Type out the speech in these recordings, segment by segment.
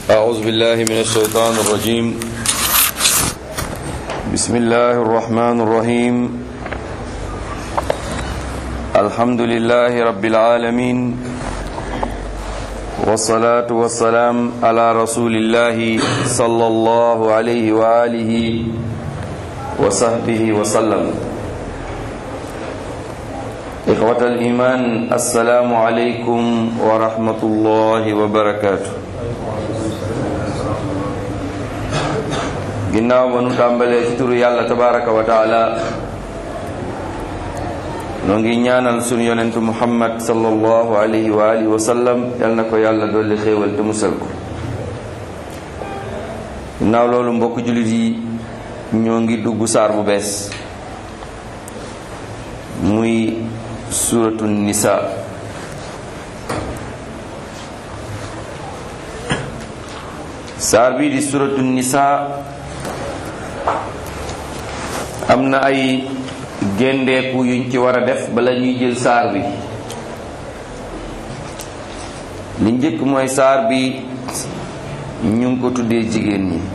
أعوذ بالله من الشيطان الرجيم بسم الله الرحمن الرحيم الحمد لله رب العالمين والصلاة والسلام على رسول الله صلى الله عليه وآله وصحبه وسلم إخوة الإيمان السلام عليكم ورحمة الله وبركاته ginnaaw ba nu tàmbalee ci turu yàlla tabaraka wa taala noo ngi ñaanal sunu yonentu muhammad sallallahu alayhi wa alihi wa sallam yal na ko yàlla dolli xéewal te musal ko ginnaaw loolu mbokk jullit yi ñoo ngi dugg saar bu bees muy suratu nisa saar bii di suratu nisa am na ay géndeeku yuñ ci war a def bala ñuy jël saar bi li njëkk mooy saar bi ñu ngi ko tuddee jigéen ñi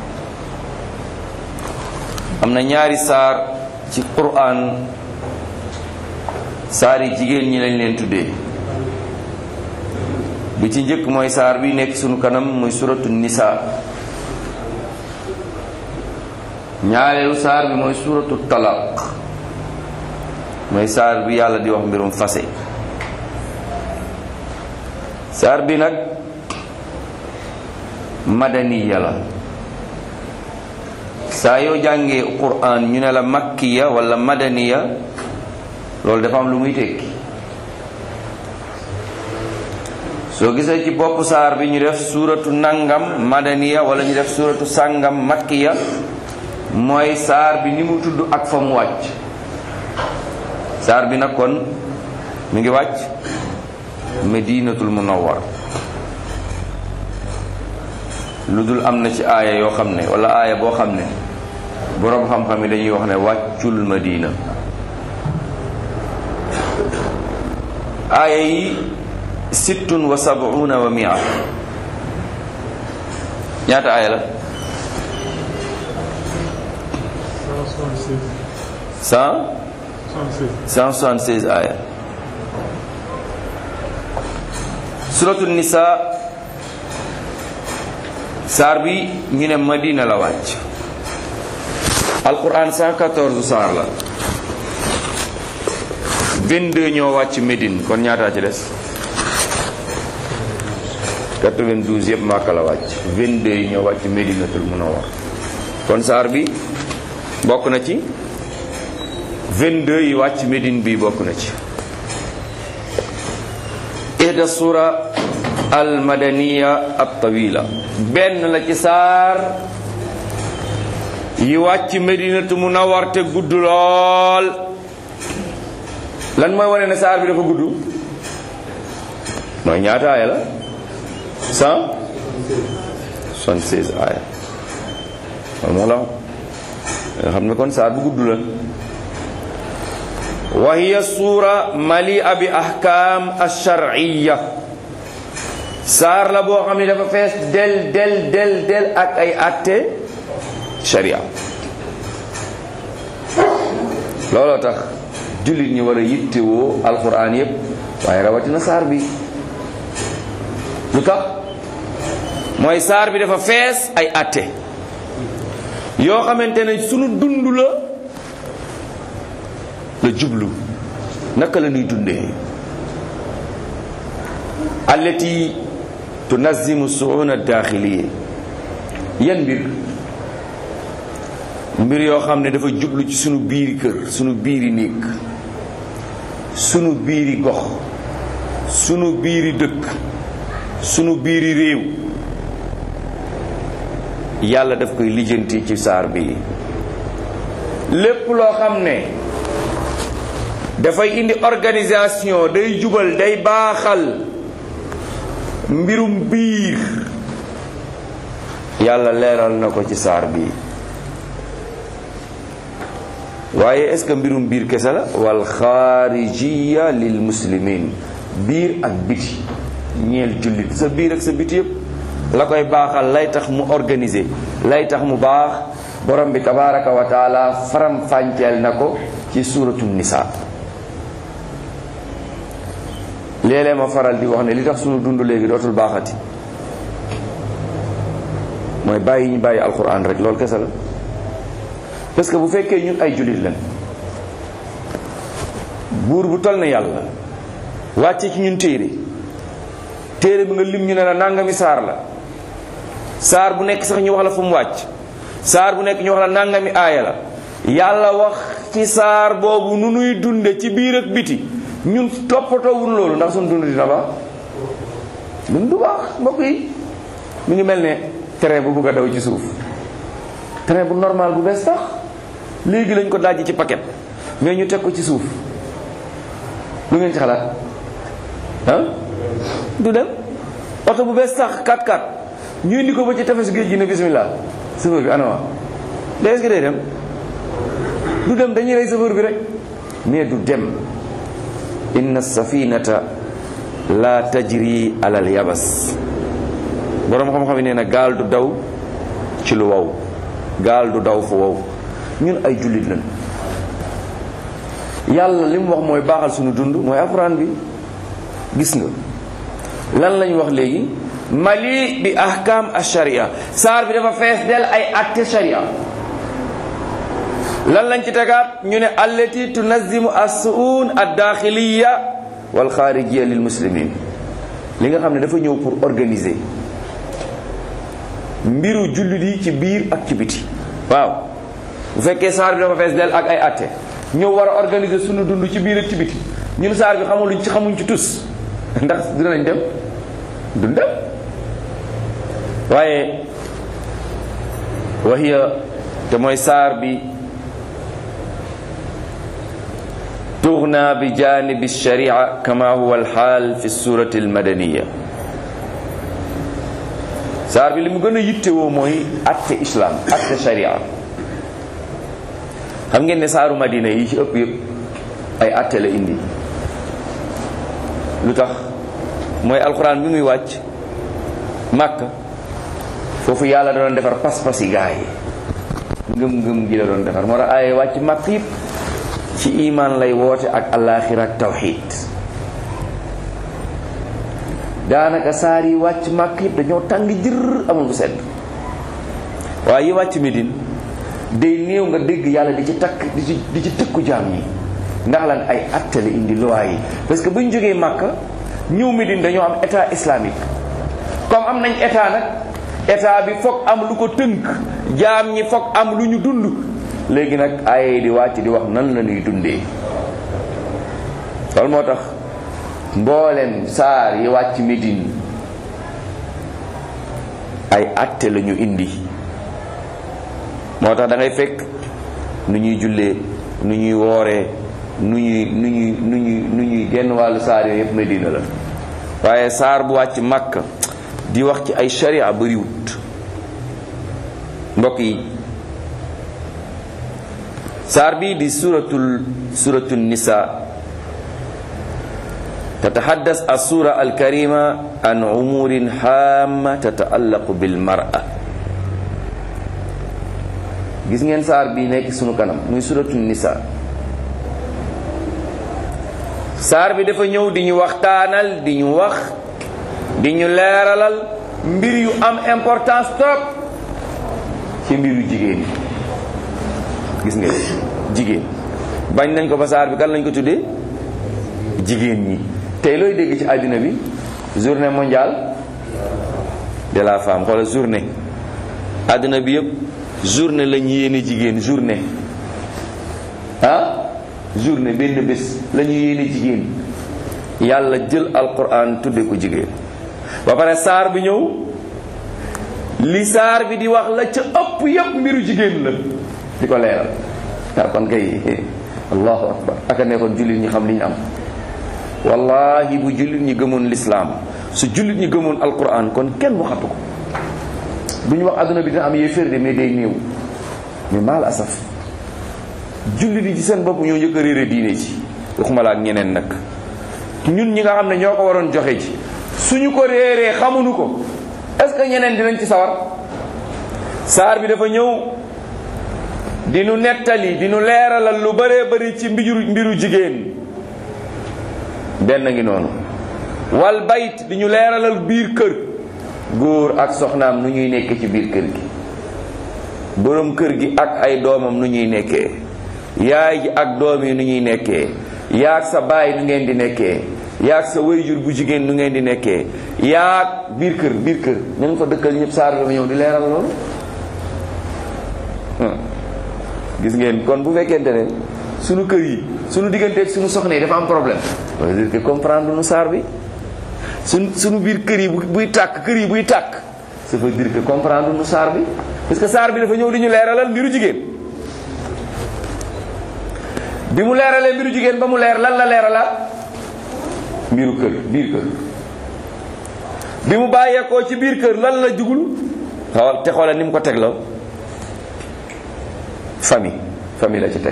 am na ñaari saar ci Qur'an saar yi jigéen ñi lañ leen tuddee bi ci njëkk mooy saar bi nekk sunu kanam muy suratu nisa ñaareelu saar bi mooy suratu talaq mooy saar bi yàlla di wax mbirum fase saar bi nag madaniya la saa yoo jàngee quran ñu ne la makkiya wala madaniya loolu dafa am lu muy tekki soo gisee ci bopp saar bi ñu def suuratu nangam madaniya wala ñu def suuratu sàngam makkiya mooy saar bi ni mu tudd ak fa mu wàcc saar bi nag kon mi ngi wàcc medinatul munawwar lu dul am na ci aaya yoo xam ne wala aaya boo xam ne boroom xam-xam yi dañuy wax ne wàccul madina aaya yi sittun wa sab'una wa mia ñaata aaya la cent cent soixante-seize aaya suratu nisa saar bi ñu ne madina la wàcc alquran cent quatorze saar la vingt-deux ñoo wàcc Médine kon ñaataa ci des 92 yëpp Màkka la wàcc 22 yi ñoo wàcc Medinatul Munawwar kon saar bi bokk na ci 22 yi wàcc Médine bi bokk na ci ihda sura al madaniya at tawila benn la ci saar yi wàcc Medinatul Munawwar te gudd lool lan mooy wane ne saar bi dafa gudd mooy ñaata aaya la cent soixante-seize aaya wala moo la nga xam ne kon saar bu gudd la wa hiya suura malia bi ahkam alsharciya saar la boo xam ne dafa fees del del del del ak ay atte sharia looloo tax jullit ñi war a yittewoo alquran yépp waaye rawatina saar bi lu tax mooy saar bi dafa fees ay atte yoo xamante ne sunu dund la la jublu naka la ñuy dundee allati tunazimu suuna daaxiliye yan mbir mbir yoo xam ne dafa jublu ci sunu biiri kër sunu biiri néeg sunu biiri gox sunu biiri dëkk sunu biiri réew yàlla daf koy lijjanti ci saar bi lépp loo xam ne dafay indi organisation day jubal day baaxal mbirum biir yàlla leeral na ko ci saar bi waaye est-ce que mbirum biir kese la wal xaarijiya lil muslimin biir ak biti ñeel jullit sa biir ak sa biti yëpp la koy baaxal lay tax mu organiser lay tax mu baax borom bi tabaraka wa taala faram fànceel na ko ci suuratu nisa léeg-léeg ma faral di wax ne li tax sunu dund léegi dootul baaxati mooy bàyyi ñu bàyyi alquran rek loolu kese la parce que bu fekkee ñun ay jullit lañ buur bu toll na yàlla wàcce ci ñun téere téere bi nga lim ñu ne la nangami saar la saar bu nekk sax ñu wax la fu mu wàcc saar bu nekk ñu wax la nangami aaya la yàlla wax ci saar boobu nu nuy dunde ci biir ak biti ñun toppatoowul loolu ndax suñu dund dina baax dund du baax mbokk yi mu ngi mel ne train bu bugg a daw ci suuf train bu normal bu bees tax léegi lañ ko dajji ci paquet mais ñu teg ko ci suuf lu ngeen ci xalaat ah du dem oto bu bees tax 4x4 ñu indi ko ba ci tefes géej gi ne bismillah chauffeur bi anama da est-ce que day dem du dem dañuy rey chauffeur bi rek mais du dem inna safinata la tajri alal yabas boroom xam-xam yi nee na gaal du daw ci lu wow gaal du daw fu wow ñun ay jullit lañ yàlla li mu wax mooy baaxal suñu dund mooy alxuraan bi gis nga lan lañ wax léegi mali bi ahkam ash-sharia saar bi dafa fees del ay atte sharia lan lañ ci tegaat ñu ne allati tunazimu as-su'un ad-daxiliya wal xaarijiya lil muslimin li nga xam ne dafa ñëw pour organiser mbiru jullit yi ci biir ak ci biti waaw bu fekkee saar bi dafa fees del ak ay atte ñëw war a organiser sunu dund ci biir ak ci biti ñun saar bi xamuluñ ci xamuñ ci tus ndax dinañ dem duñ dem waaye waxiya te mooy saar bi tughna bi janibi sharia kama huwa alxaal fi surati almadaniya saar bi li mu gën a yittewoo mooy atte islam atte sharia xam ngeen ne saaru madina yi ci ëpp yëpp ay atte la indi lu tax mooy alxuraan bi muy wàcc màkk foofu yàlla da doon defar pas-pas yi gaa yi ngëm-ngëm gi la doon defar moo tax ay wàcc màkk yëpp ci iman lay woote ak alaaxira ak tawxid daanaka saar yi wàcc màkk yëpp dañoo tàng jër amul bu sedd waaye yi wàcc Medine day néew nga dégg yàlla di ci takk di ci di ci tëkku jaam yi ndax lan ay atte la indi loi yi parce que bu ñu jógee Makka ñëw Medine dañoo am état islamique comme am nañ état nag état bi foog am lu ko tënk jaam ñi foog am lu ñu dund léegi nag ay di wàcc di wax nan la ñuy dundee loolu moo tax mboolem saar yi wàcc Medine ay atte la ñu indi moo tax da ngay fekk nu ñuy jullee nu ñuy wooree nu ñuy nu ñuy nu ñuy nu ñuy genn wàllu saar yooyu yëpp Medina la waaye saar bu wàcc Makka di wax ci ay sharia bariwut mbokk yi saar bii di suratul suratul nisa tataxaddas assura alkarima an umurin haama tataallaqu bilmara gis ngeen saar bi nekk sunu kanam muy suratul nisa saar bi dafa ñëw di ñu waxtaanal di ñu wax di ñu leeralal mbir yu am importance trop ci mbiru jigéen yi gis nga jigéen bañ nañ ko ba saar bi kan lañ ko tuddee jigéen ñi tey looy dégg ci àddina bi journée mondiale de la femme xoola journée àddina bi yëpp journée lañ yéene jigéen journée ah journée benn bés la ñu yéene jigéen yàlla jël alquran tudde ko jigéen ba pare saar bi ñëw li saar bi di wax la ca ëpp yëpp mbiru jigéen la di ko leeral waaw kon kay allahu akbar aka nekkoon jullit ñi xam li ñu am wallahi bu jullit ñi gëmoon lislaam su jullit ñi gëmoon alquran kon kenn waxatu ko du ñu wax adduna bi dina am yéeféer de mais day néew mais maal asaf jullit yi ci seen bopp ñoo njëkk a réere diine ji waxuma la ak ñeneen nag ñun ñi nga xam ne ñoo ko waroon joxe ji suñu ko réeree xamuñu ko est-ce que ñeneen dinañ ci sawar saar bi dafa ñëw di nu nettali di nu leeralal lu bëree bëri ci mbiru mbiru jigéen benn ngi noonu wal bayt di ñu leeralal biir kër góor ak soxnaam nu ñuy nekkee ci biir kër gi boroom kër gi ak ay doomam nu ñuy nekkee yaay ji ak doom yi nu ñuy nekkee yaag sa baay nu ngeen di nekkee yaag sa wayjur bu jigéen nu ngeen di nekkee yaag biir kër biir kër ñu ngi fa dëkkal ñëpp saar bi ñëw di leeral loolu gis ngeen kon bu fekkente ne sunu kër yi sunu digganteeg sunu soxna yi dafa am problème ça veut dire que comprendre nu saar bi suñ sunu biir kër yi buy tàkk kër yi buy tàkk ça veut dire que comprendre nu saar bi parce que saar bi dafa ñëw di ñu leeralal mbiru jigéen bi mu leeralee mbiru jigéen ba mu leer lan la leeralaat mbiru kër biir kër bi mu bàyyeekoo ci biir kër lan la jugul xool te xoolal ni mu ko tegloo famille famille la ci teg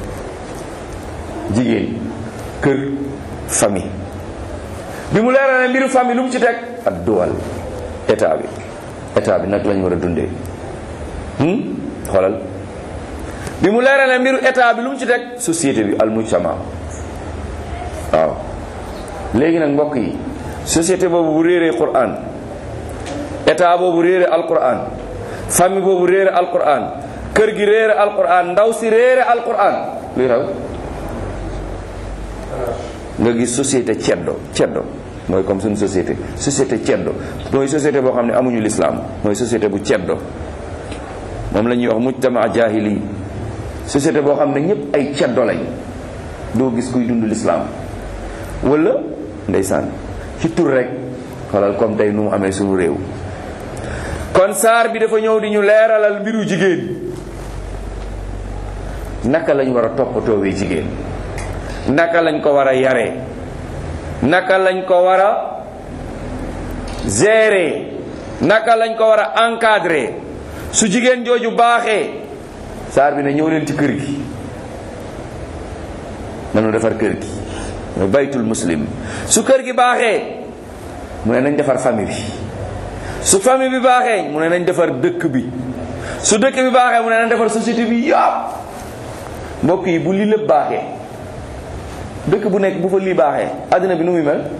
jigéen kër famille bi mu leeralee mbiru famille lu mu ci teg ak duwal état bi état bi nag lañ war a dundee xoolal bi mu leeralee mbiru état bi lu mu ci teg société bi al mujtama waaw léegi nag mbokk yi société boobu bu réeree Qur'an état boobu réere Alqur'an famille boobu réere Alqur'an kër gi réere Alqur'an ndaw si réere Alqur'an luy raw nga gis société ceddo ceddo mooy comme suñu société société ceddo mooy société boo xam ne amuñu lislaam mooy société bu ceddo moom la ñuy wax mujtama jahili société boo xam ne ñëpp ay ceddo lañ doo gis kuy dund lislaam wala ndeysaan ci tur rek xoolal comme tey nu mu amee suñu réew kon saar bi dafa ñëw di ñu leeralal mbiru jigéen naka lañ war a toppatoowee jigéen naka lañ ko war a yaree naka lañ ko war a gérer naka lañ ko war a encadrer su jigéen jooju baaxee saar bi ne ñëw leen ci kër gi nanu defar kër gi mooy baytul muslim su kër gi baaxee mu ne nañ defar famille bi su famille bi baaxee mu ne nañ defar dëkk bi su dëkk bi baaxee mu ne nañ defar société bi yàpp mbokk yi bu lii lépp baaxee dëkk bu nekk bu fa lii baaxee àddina bi nu muy mel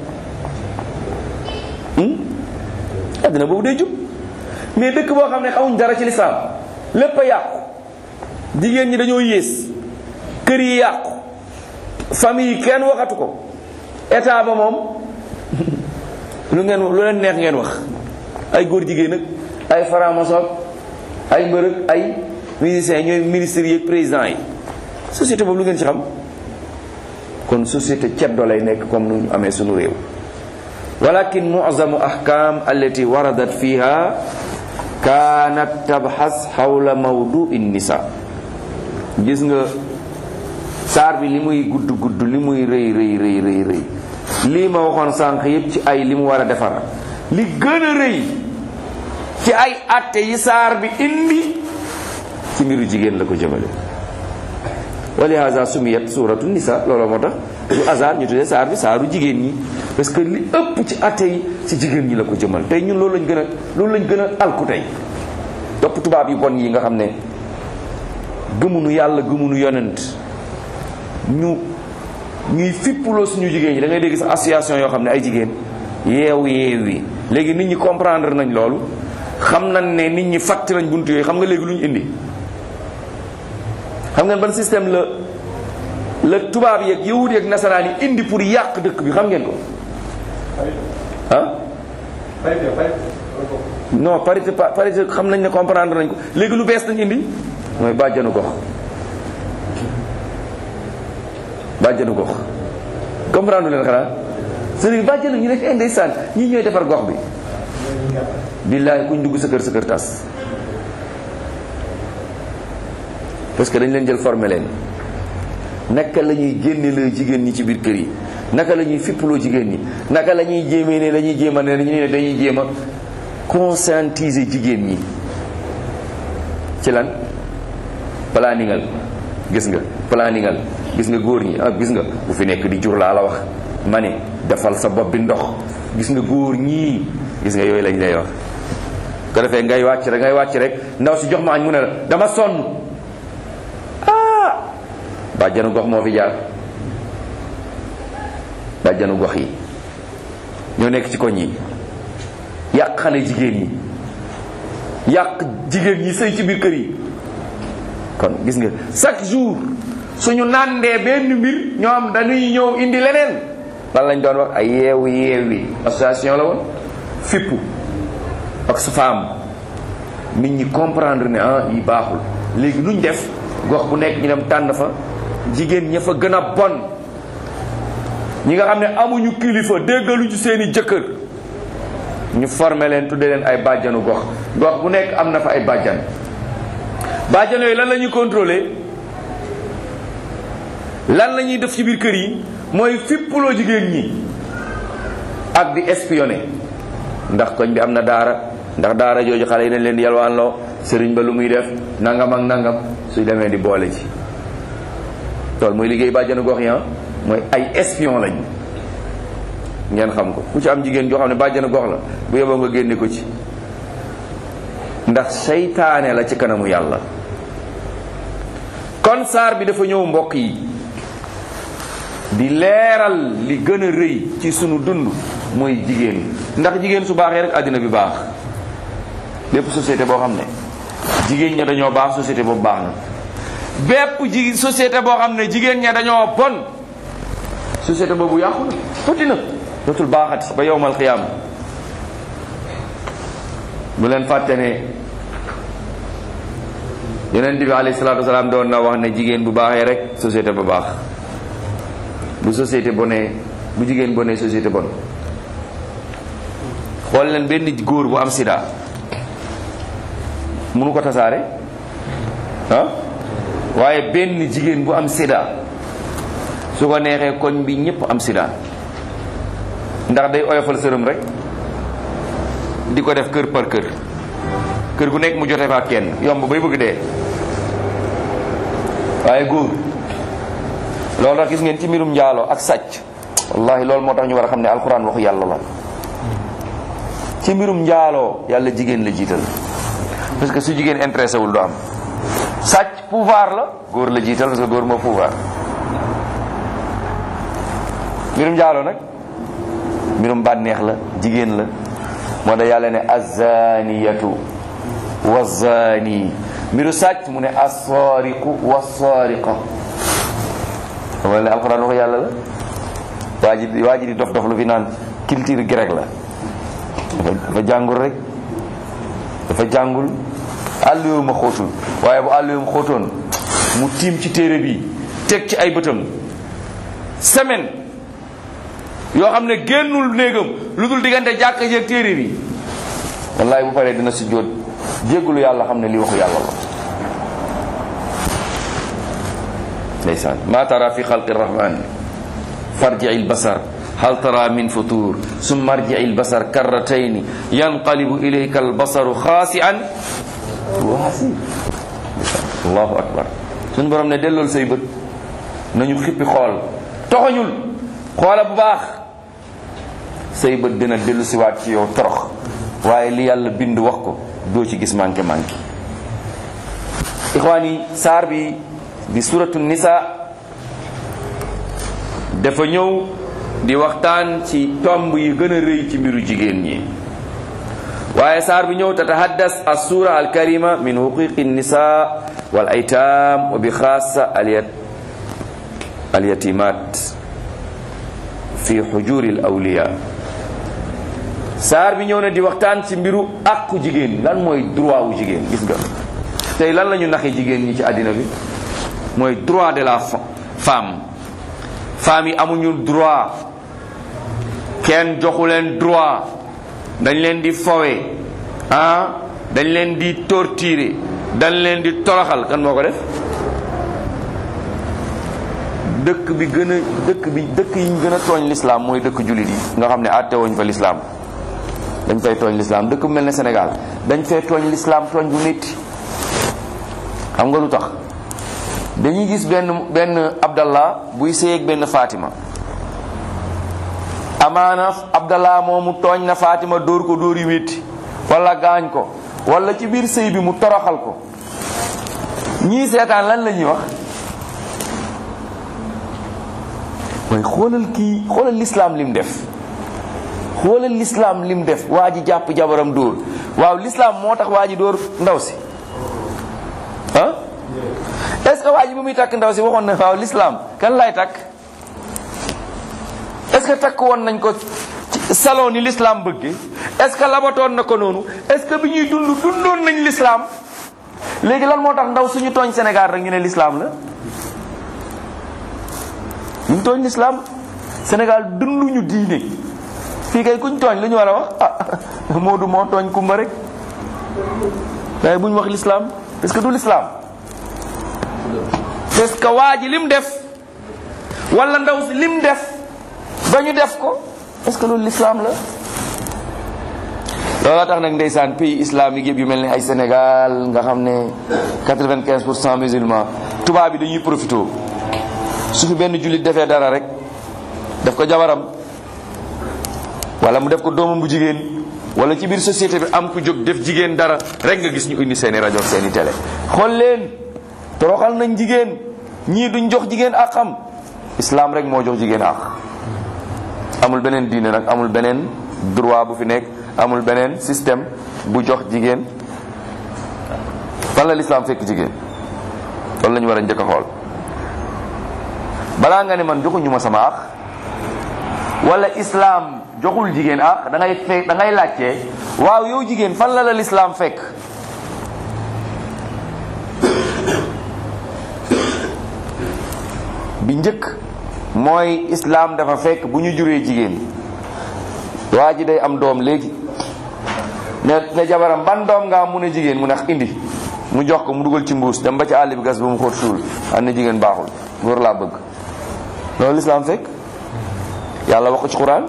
àddina boobu day jub mais dëkk boo xam ne xamuñ dara ci lislaam lépp a yàqu jigéen ñi dañoo yées kër yi yàqu famille yi kenn waxatu ko état ba moom lu ngeen lu leen neex ngeen wax ay góor jigéen ak ay franc-maçon ay mbërëg ay musiciens ñooy ministres yi ak présidents yi société boobu lu ngeen ci xam kon société ceddo lay nekk comme nu ñu amee sunu réew walakin mu'zamu ahkam allati waradat fiha kanat tabxas xawla mawdu'i nisa gis nga saar bi li muy gudd gudd li muy rëy rëy rëy rëy rëy lii ma waxoon sànq yépp ci ay li mu war a defar li gën a rëy ci ay atte yi saar bi indi ci mbiru jigéen la ko jëmale wali haza sumiyat suratu nisa loolu moo tax du hasard ñu tuddee saar bi saaru jigéen ñi parce que li ëpp ci atte yi ci jigéen ñi la ko jëmal tey ñun loolu lañ gën a loolu lañ gën a alku tey topp tubaab yi bon yi nga xam ne gëmunu yàlla gëmunu yonent ñu ñuy fippuloo suñu jigéen ñi da ngay dégg sax association yoo xam ne ay jigéen yeew yeew yi léegi nit ñi comprendre nañ loolu xam nañ ne nit ñi fàtt nañ buntu yooyu xam nga léegi lu ñu indi xam ngeen ban système la la tubaab yeeg yahud yeeg nasaraan yi indi pour yàq dëkk bi xam ngeen ko ah non parité parité xam nañ ne comprendre nañ ko léegi lu bees nañ indi mooy bàjjanu gox bàjjanu gox comprendre leen xanaa c'est-à-dire bàjjanu ñu nekk ndeysaan ñii ñooy defar gox bi billaahi kuñ dugg sa kër sa kër tas parce que dañ leen jël formé leen naka la ñuy génne la jigéen ñi ci biir kër yi naka la ñuy fippaloo jigéen ñi naka la ñuy jéemee ne dañuy jéem a ne ñu ne dañuy jéem a conscientiser jigéen ñi ci lan planingal gis nga planingal gis nga góor ñi ah gis nga bu fi nekk di jur laa la wax ma ne defal sa bopp bi ndox gis nga góor ñii gis nga yooyu lañ lay wax ko defee ngay wàcc rek ngay wàcc rek ndaw si jox ma añ mu ne la dama sonn ah bàjjanu gox moo fi jaar bàjjanu gox yi ñoo nekk ci koñ yi yàq xale jigéen ñi yàq jigéen ñi sëy ci biir kër yi kon gis nga chaque jour suñu nàndee benn mbir ñoom dañuy ñëw indi leneen lan lañ doon wax ay yeewu yeewi association la woon fippu ak sa femme nit ñi comprendre ne ah yi baaxul léegi luñ def gox bu nekk ñu dem tànn fa jigéen ña fa gën a bon ñi nga xam ne amuñu kilifa déggaluñu seeni jëkkër ñu formé leen tudde leen ay bàjjanu gox gox bu nekk am na fa ay bàjjan bàjjan yooyu lan la ñuy contrôler lan la ñuy def ci biir kër yi mooy fippuloo jigéen ñi ak di espionner ndax koñ bi am na daara ndax daara jooju xale yi dañ leen di yalwaanloo sëriñ ba lu muy def nangam ak nangam suy demee di boole ci loolu mooy liggéey bàjjanu gox yi mooy ay espion lañ ngeen xam ko ku ci am jigéen joo xam ne bàjjanu gox la bu yeboo nga génne ko ci ndax seytaane la ci kanamu yàlla kon saar bi dafa ñëw mbokk yi di leeral li gën a rëy ci sunu dund mooy jigéen ndax jigéen su baaxee rek àddina bi baax lépp société boo xam ne jigéen ña dañoo baax société boobu baax na bépp ji société boo xam ne jigéen ña dañoo bon société boobu yàqu na tuuti na dootul baaxati ba yowmal xiyaam bu leen fàtte ne yonent bi alayhi salaatu wasalaam doon na wax ne jigéen bu baaxee rek société ba baax bu société bonee bu jigéen bonee société bon xool leen benn góor bu am sida munu ko tasaare ah waaye benn jigéen bu am sida su ko neexee koñ bi ñëpp am sida ndax day oyofal sërëm rek di ko def kër par kër kër gu nekk mu jote fa kenn yomb bay bëgg dee waaye góor loolu tax gis ngeen ci mbirum njaaloo ak sàcc wallahi loolu moo tax ñu war a xam ne alxuraan waxu yàlla la ci mbirum njaaloo yàlla jigéen la jiital parce que su jigéen intéressé wul du am sàcc pouvoir la góor la jiital parce que góor moo pouvoir mbirum njaaloo nag mbirum bànneex la jigéen la moo tax yàlla ne azaniyatu wazani mbiru sàcc mu ne assaariqu wassaariqa wala ne alxuraan waxu yàlla la waa ji waa ji di dof dof lu fi naan culture grec la dafa jàngul rek dafa jàngul àlluwu ma xóotul waaye bu àlluwu ma xóotoon mu tiim ci téere bi teg ci ay bëtam semaine yoo xam ne génnul néegam lu dul diggante jàkk jeeg téere bi wallahi bu paree dina si jóot jéggulu yàlla xam ne li waxu yàlla la ndeysaan ma tara fi xalqi rahman farji'i albasar hal tara min futur summa arji'i albasar karratayni yanqalibu ilayka albasaru xaasi'an wa hasib allahu akbar suñu borom ne dellool say bët nañu xippi xool toxoñul xoola bu baax say bët dina dellu siwaat ci yow torox waaye li yàlla bind wax ko doo ci gis manqué manqué ixwaan yi saar bi di suratu nisa dafa ñëw di waxtaan ci tomb yi gën a rëy ci mbiru jigéen ñi waaye saar bi ñëw tatahaddas assura alkarima min huquqi nisa wal aytam wa bi xaasa alyatimat fi xujuri l awliya saar bi ñëw na di waxtaan ci mbiru àqu jigéen lan mooy droit wu jigéen gis nga tey lan la ñu naxee jigéen ñi ci àddina bi mooy droit de la femme femme yi amuñu droit kenn joxu leen droit dañ leen di fowe ah dañ leen di torturer dañ leen di toroxal kan moo ko def dëkk bi gën a dëkk bi dëkk yi ñu gën a tooñ lislaam mooy dëkk jullit yi nga xam ne àtte woñ fa lislaam dañ fay tooñ lislaam dëkk bu mel ne Sénégal dañ fay tooñ lislaam tooñ bu métti xam nga lu tax dañuy gis benn benn abdallah buy séyeeg benn Fatima amaana abdallah moomu tooñ na Fatima dóor ko dóor yu métti wala gaañ ko wala ci biir sëy bi mu toroxal ko ñii seetaan lan la ñuy wax mooy xoolal kii xoolal lislaam lim def xoolal lislaam lim def waa ji jàpp jabaram dóor waaw lislaam moo tax waa ji dóor ndaw si ah est-ce que waa ji bu muy takk ndaw si waxoon na waaw lislaam kan lay takk est-ce que takk woon nañ ko ci salon ni lislaam bëgge est-ce que labatoon na ko noonu est-ce que bi ñuy dund dundoon nañ lislaam léegi lan moo tax ndaw suñu tooñ Sénégal rek ñu ne lislaam la ñu tooñ lislaam Sénégal dunduñu diine fii kay kuñ tooñ lu ñu war a wax ah Moodu moo tooñ kumba rek waaye bu ñu wax lislaam parce que du lislaam parce que waa ji lim def wala ndaw si lim def ba ñu def ko est-ce que loolu lislaam la looloo tax nag ndeysaan pays islamique yëpp yu mel ni ay Sénégal nga xam ne 95 pour cent musulman tubaab bi dañuy profité su fi benn jullit defee dara rek def ko jabaram wala mu def ko doomam bu jigéen wala ci biir société bi am ku jóg def jigéen dara rek nga gis ñu indi seeni rajo seeni télé xool leen toroxal nañ jigéen ñii duñ jox jigéen ak xam islam rek moo jox jigéen ak amul beneen diine nag amul beneen droit bu fi nekk amul beneen système bu jox jigéen fan la lislaam fekk jigéen loolu la ñu war a njëkk a xool balaa nga ne man joxuñu ma sama ak wala islam joxul jigéen ak da ngay fekk da ngay laajte waaw yow jigéen fan la la lislaam fekk bi njëkk mooy islam dafa fekk bu ñu juree jigéen waa ji day am doom léegi ne ne jabaram ban doom nga am mu ne jigéen mu ne indi mu jox ko mu dugal ci mbuus dem ba ci àll bi gas ba mu xóot suul am na jigéen baaxul góor laa bëgg loolu lislaam fekk yàlla wax ko ci quran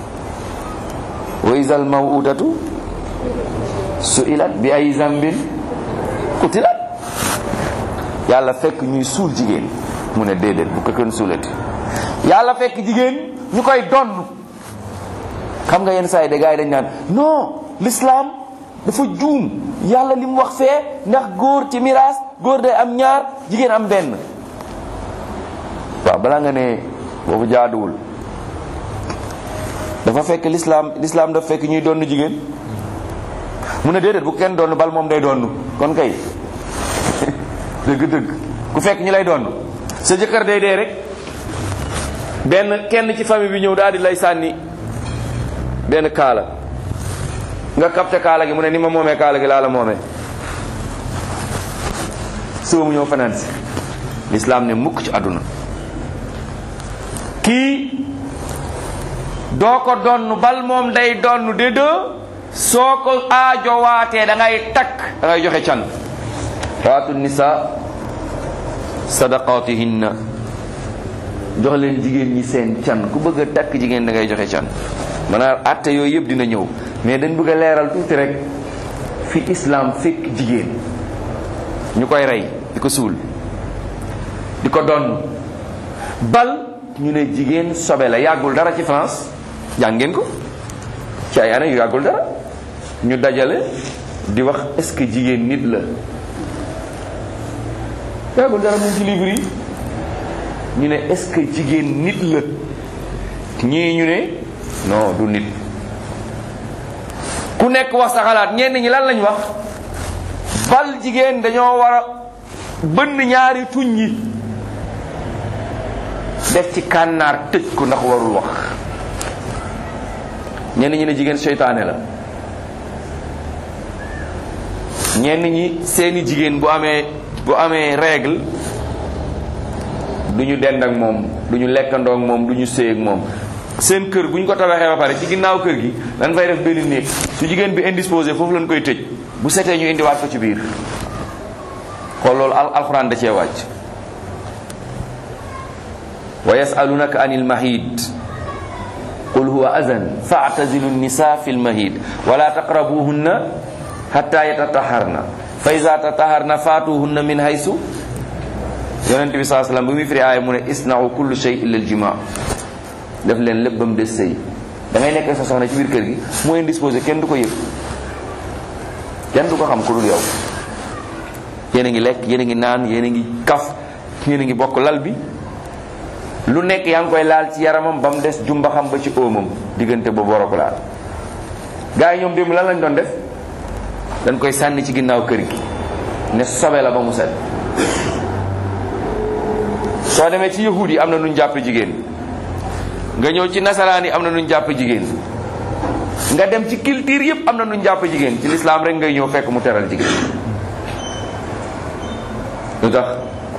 wa isal mawudatu suilat bi ay zambin qutilat yàlla fekk ñuy suul jigéen mu ne déedéet bu ko kenn suulati yàlla fekk jigéen ñu koy donn xam nga yenn saa yi de gars yi dañ naan non l'islam dafa juum yàlla li mu wax fee ndax góor ci miraas góor day am ñaar jigéen am benn waaw balaa nga ne boobu jaaduwul dafa fekk l'islam l'islam dafa fekk ñuy donn jigéen mu ne déedéet bu kenn donn bal moom day donn kon kay dëgg-dëgg ku fekk ñi lay donn sa jëkkër day dee rek benn kenn ci famille bi ñëw daal di lay sànni benn kaala nga capté kaala gi mu ne ni ma moomee kaala gi laa la moomee suba mu ñëw fanaan si lislaam ne mukk ci àdduna kii doo ko donn bal moom day donn de deux soo ko aajowaatee da ngay takk da ngay joxe can waatu nisa sadaqatihinna jox leen jigéen ñi seen can ku bëgg a takk jigéen da ngay joxe can maanaam atte yooyu yëpp dina ñëw mais dañ bëgg a leeral tuuti rek fi islam fekk jigéen ñu koy rey di ko suul di ko donn bal ñu ne jigéen sobe la yàggul dara ci France jàng ngeen ko ci ay année yu yàggul dara ñu dajale di wax est-ce que jigéen nit la yàggul dara mu ci livre yi ñu ne est-ce que jigéen nit la ñii ñu ne non du nit ku nekk wax sa xalaat ñenn ñi lan lañ wax bal jigéen dañoo war a bënn ñaari tuñ yi def ci kànnaar tëj ko ndax warul wax ñenn ñi ne jigéen seytaane la ñenn ñi seeni jigéen bu amee bu amee règle du ñu dend ak moom du ñu lekkandoo ak moom du ñu séy ak moom seen kër bu ñu ko tabaxee ba pare ci ginnaaw kër gi dañ fay def benn néeg su jigéen bi indisposé foofu lañ koy tëj bu setee ñu indiwaat ko ci biir xool loolu al alxuraan da cee wàcc wa yasalunaka an il mahid qul huwa azan faatazilu nisa fi lmahid wala taqrabuhunna hatta yatataharna fa iza tataharna faatuhunna min haysu yonent bi saa sallam bu muy firi aaya mu ne isnau kullu shay illa aljima def leen lépp ba mu des sëy da ngay nekk sa soxna ci biir kër gi mu indisposé kenn du ko yëg kenn du ko xam ku dul yow yéen a ngi lekk yéen a ngi naan yéen a ngi kaf yéen a ngi bokk lal bi lu nekk yaa ngi koy laal ci yaramam ba mu des jumba xam ba ci óomam diggante boobu war a ko laal gars yi ñoom démb lan lañ doon def dañ koy sànni ci ginnaaw kër gi ne sobe la ba mu set soo demee ci yahuud yi am na nuñ jàpp jigéen nga ñëw ci nasaraan yi am na nuñ jàpp jigéen nga dem ci culture yëpp am na nuñ jàpp jigéen ci lislaam rek ngay ñëw fekk mu teral jigéen lu tax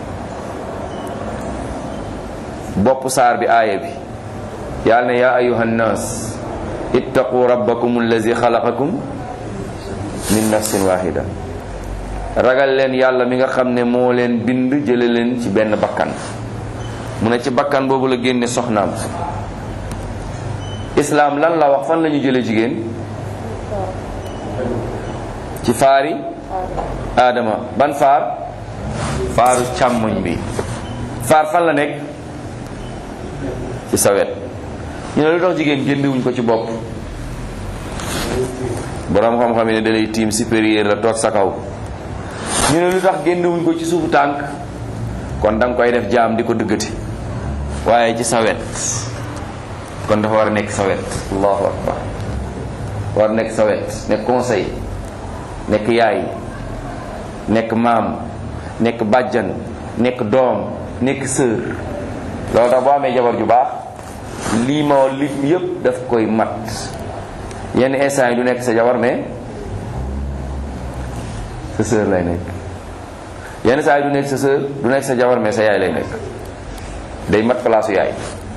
bopp saar bi aaya bi yàlla ne yaa ayuha nnaas ittaqu rabbakum allazi xalaqakum min nafsin wahida ragal leen yàlla mi nga xam ne moo leen bind jële leen ci benn bakkan mu ne ci bakkan boobu la génne soxnaam islaam lan la wax fan la ñu jële jigéen ci faari aadama ban faar faaru càmmoñ bi faar fan la nekk ci sa wet ñu ne lu tax jigéen génnewuñ ko ci bopp borom xam-xam yi ne da lay tiim supérieur la toog sa kaw ñu ne lu tax génnewuñ ko ci suufu tànk kon da nga koy def jaam di ko dëggati waaye ci sa wet kon dafa war a nekk sa wet allahu akbar war a nekk sa wet nekk conseil nekk yaay nekk maam nekk bàjjan nekk doom nekk sœur loolu tax boo amee jabar ju baax lii ma lim yépp daf koy mat yenn instant yi du nekk sa jabar mais sa sœur lay nekk yenn saa yi du nekk sa sœur du nekk sa jabar mais sa yaay lay nekk day mat palaasu yaay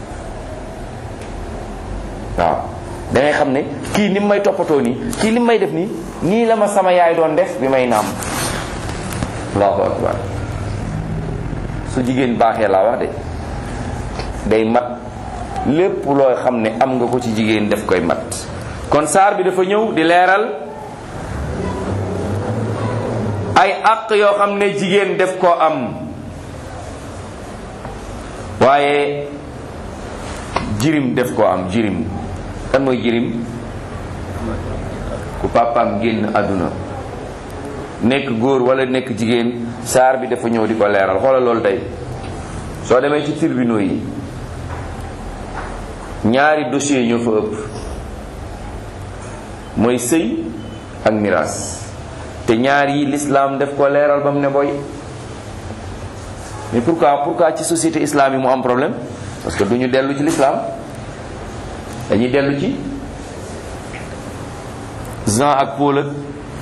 waaw da ngay xam ne kii ni may toppatoo nii kii li may def nii nii la ma sama yaay doon def bi may naam allahu akbar su jigéen baaxee laa wax de day mat lépp looy xam ne am nga ko ci jigéen def koy mat kon saar bi dafa ñëw di leeral ay àq yoo xam ne jigéen def koo am waaye jirim def koo am jirim kan mooy jirim ku papaam génn àdduna nekk góor wala nekk jigéen saar bi dafa ñëw di ko leeral xoolal loolu tey soo demee ci tribunaux yi ñaari dossier ñoo fa ëpp mooy sëy ak miraas te ñaar yi l'islam def ko leeral ba mu ne boy mais pourquoi pourquoi ci société islam yi mu am problème parce que du ñu dellu ci l'islam dañuy dellu ci Jean ak Paul ak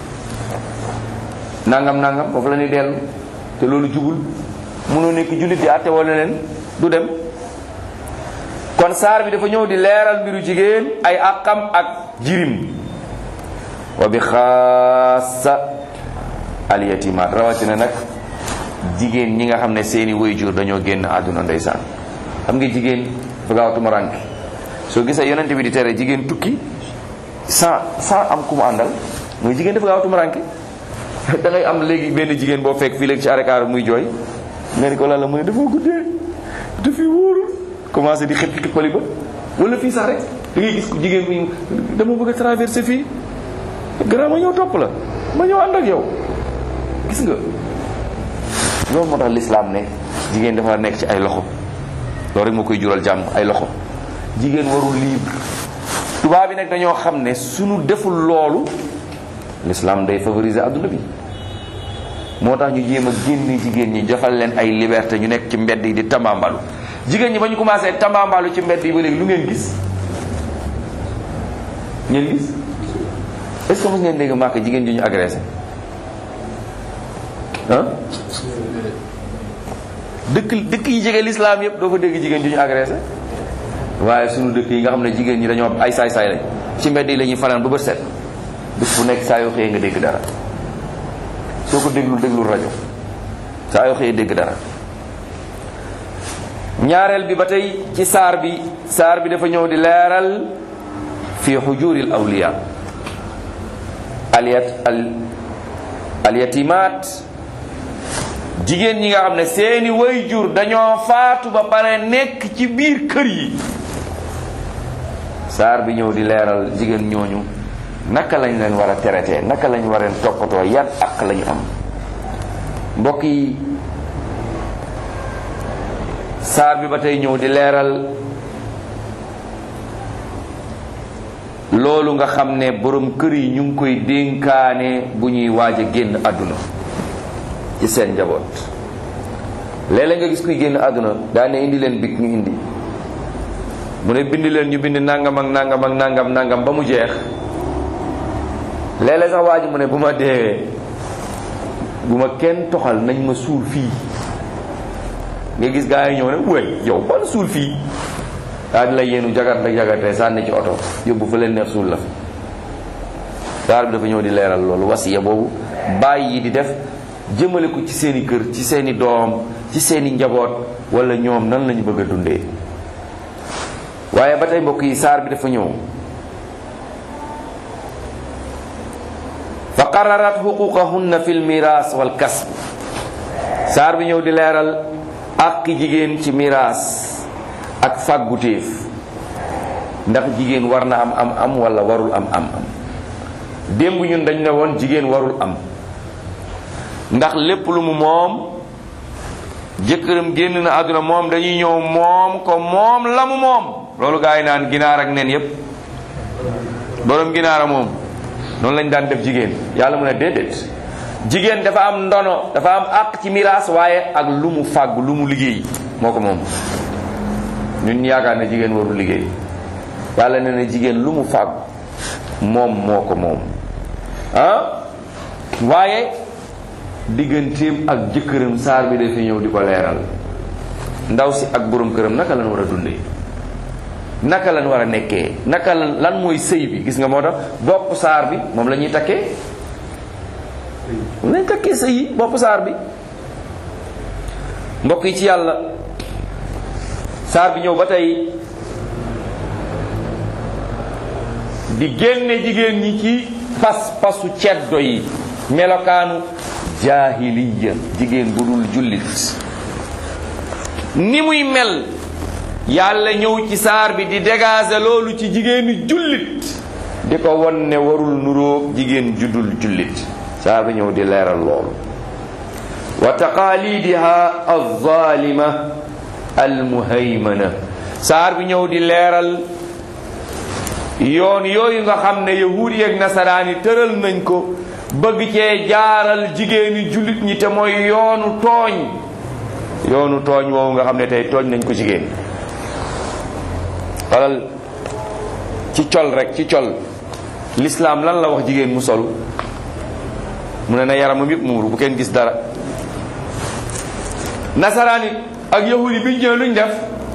nangam nangam foofu la ñuy dellu te loolu jubul mënoo nekk jullit di àtte wala leen du dem kon saar bi dafa ñëw di leeral mbiru jigéen ay àqam ak jirim wa bi xaasa alyatimaat rawatina nag jigéen ñi nga xam ne seeni waajur dañoo génn àdduna ndeysaan xam nga jigéen dafa gaaw tumaranke soo gisee yonent bi di tere jigéen tukki sans sans am ku mu àndal mooy jigéen dafa gaaw tumaranke da ngay am léegi benn jigéen boo fekk fii léegi ci arekaar muy jooy nga ni ko lan la mu ne dafa guddee dafi wóorul commencé di xëpp xippali ba wala fii sax rek da ngay gis ko jigéen bi dama bëgg a traverser fii grand ma ñëw topp la ma ñëw ànd ak yow gis nga loolu moo tax lislaam ne jigéen dafa nekk ci ay loxo loolu rek moo koy jural jàmm ay loxo jigéen warul libre tubaab bi nag dañoo xam ne suñu deful loolu lislaam day favoriser adduna bi moo tax ñu jéem a génn jigéen ñi joxal leen ay liberté ñu nekk ci mbedd yi di tambaambalu jigéen ñi ba ñu commencé tambaambalu ci mbedd yi ba léegi lu ngeen gis ngeen gis est-ce que mos ngeen dégg màkk jigéen ji ñu agressé ah dëkk dëkk yi jege lislaam yëpp doo fa dégg jigéen ji ñu agressé waaye sunu dëkk yi nga xam ne jigéen ñi dañoo ay saay-saay lañ ci mbedd yi la ñuy fanaan ba bët set bis bu nekk saa yoo xëyee nga dégg dara soo ko déglul déglul rajo saa yoo xëyee dégg dara ñaareel bi ba tey ci saar bi saar bi dafa ñëw di leeral fi xujuril awliya alyat al alyatimaat jigéen ñi nga xam ne seeni wayjur dañoo faatu ba pare nekk ci biir kër yi saar bi ñëw di leeral jigéen ñooñu naka lañ leen war a traité naka lañ war a toppatoo yan ak lañu am mbokk yi saar bi ba tey ñëw di leeral loolu nga xam ne borom kër yi ñu ngi koy dénkaane bu ñuy waaj a génn àdduna ci seen njaboot léeg-léeg nga gis kuy génn àdduna daane indi leen big ñu indi mu ne bind leen ñu bind nangam ak nangam ak nangam nangam ba mu jeex léeg-léeg sax waa ji mu ne bu ma deewee bu ma kenn toxal nañ ma suul fii nga gis gaa yi ñëw ne wéy yow ban suul fii daa di la yéenu jagat ak jagate sànni ci oto yóbbu fa leen neex suul la fi saar bi dafa ñëw di leeral loolu wasiya boobu bàyyi yi di def jëmale ko ci seeni kër ci seeni doom ci seeni njaboot wala ñoom nan lañu bëgg a dundee waaye ba tey mbokk yi saar bi dafa ñëw fa qararat xuquqahunna fi lmiras wal kasb saar bi ñëw di leeral ak jigéen ci miraas ak fàggutéef ndax jigéen war na am am am wala warul am am am démb ñun dañ ne woon jigéen warul am ndax lépp lu mu moom jëkkëram génn na àdduna moom dañuy ñëw moom ko moom la mu moom loolu gaa yi naan ginaar ak nen yépp borom ginaara moom noonu lañ daan def jigéen yàlla mu ne déedéet jigéen dafa am ndono dafa am àq ci miraas waaye ak lu mu fàgg lu mu liggéey moo ko moom ñun yaakaar ne jigéen warul liggéey yàlla ne na jigéen lu mu fàgg moom moo ko moom ah waaye digganteem ak jëkkëram saar bi dafa ñëw di ko leeral ndaw si ak borom këram naka lañ war a dundee naka lañ war a nekkee naka lan lan mooy sëy bi gis nga moo tax bopp saar bi moom la ñuy takkee moom lañ takkee sëy yi bopp saar bi mbokk yi ci yàlla saar bi ñëw ba tey di génne jigéen ñi ci pas pasu ceddo yi melokaanu jaahiliya jigéen bu dul jullit ni muy mel yàlla ñëw ci saar bi di dégager loolu ci jigéenu jullit di ko won ne warul nuróog jigéen juddul jullit saar bi ñëw di leeral loolu wa taqalidiha alzalima almuhaymana saar bi ñëw di leeral yoon yooyu nga xam ne yahuud yi ak nasaraan yi tëral nañ ko bëgg cee jaaral jigéeni jullit ñi te mooy yoonu tooñ yoonu tooñ woowu nga xam ne tey tooñ nañ ko jigéen xalal ci col rek ci col lislaam lan la wax jigéen mu sol mu ne na yaramam yëpp muuru bu kenn gis dara nasaraan it ak yahudi bi ñu ñëwee luñ def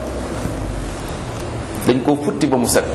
dañ koo futti ba mu set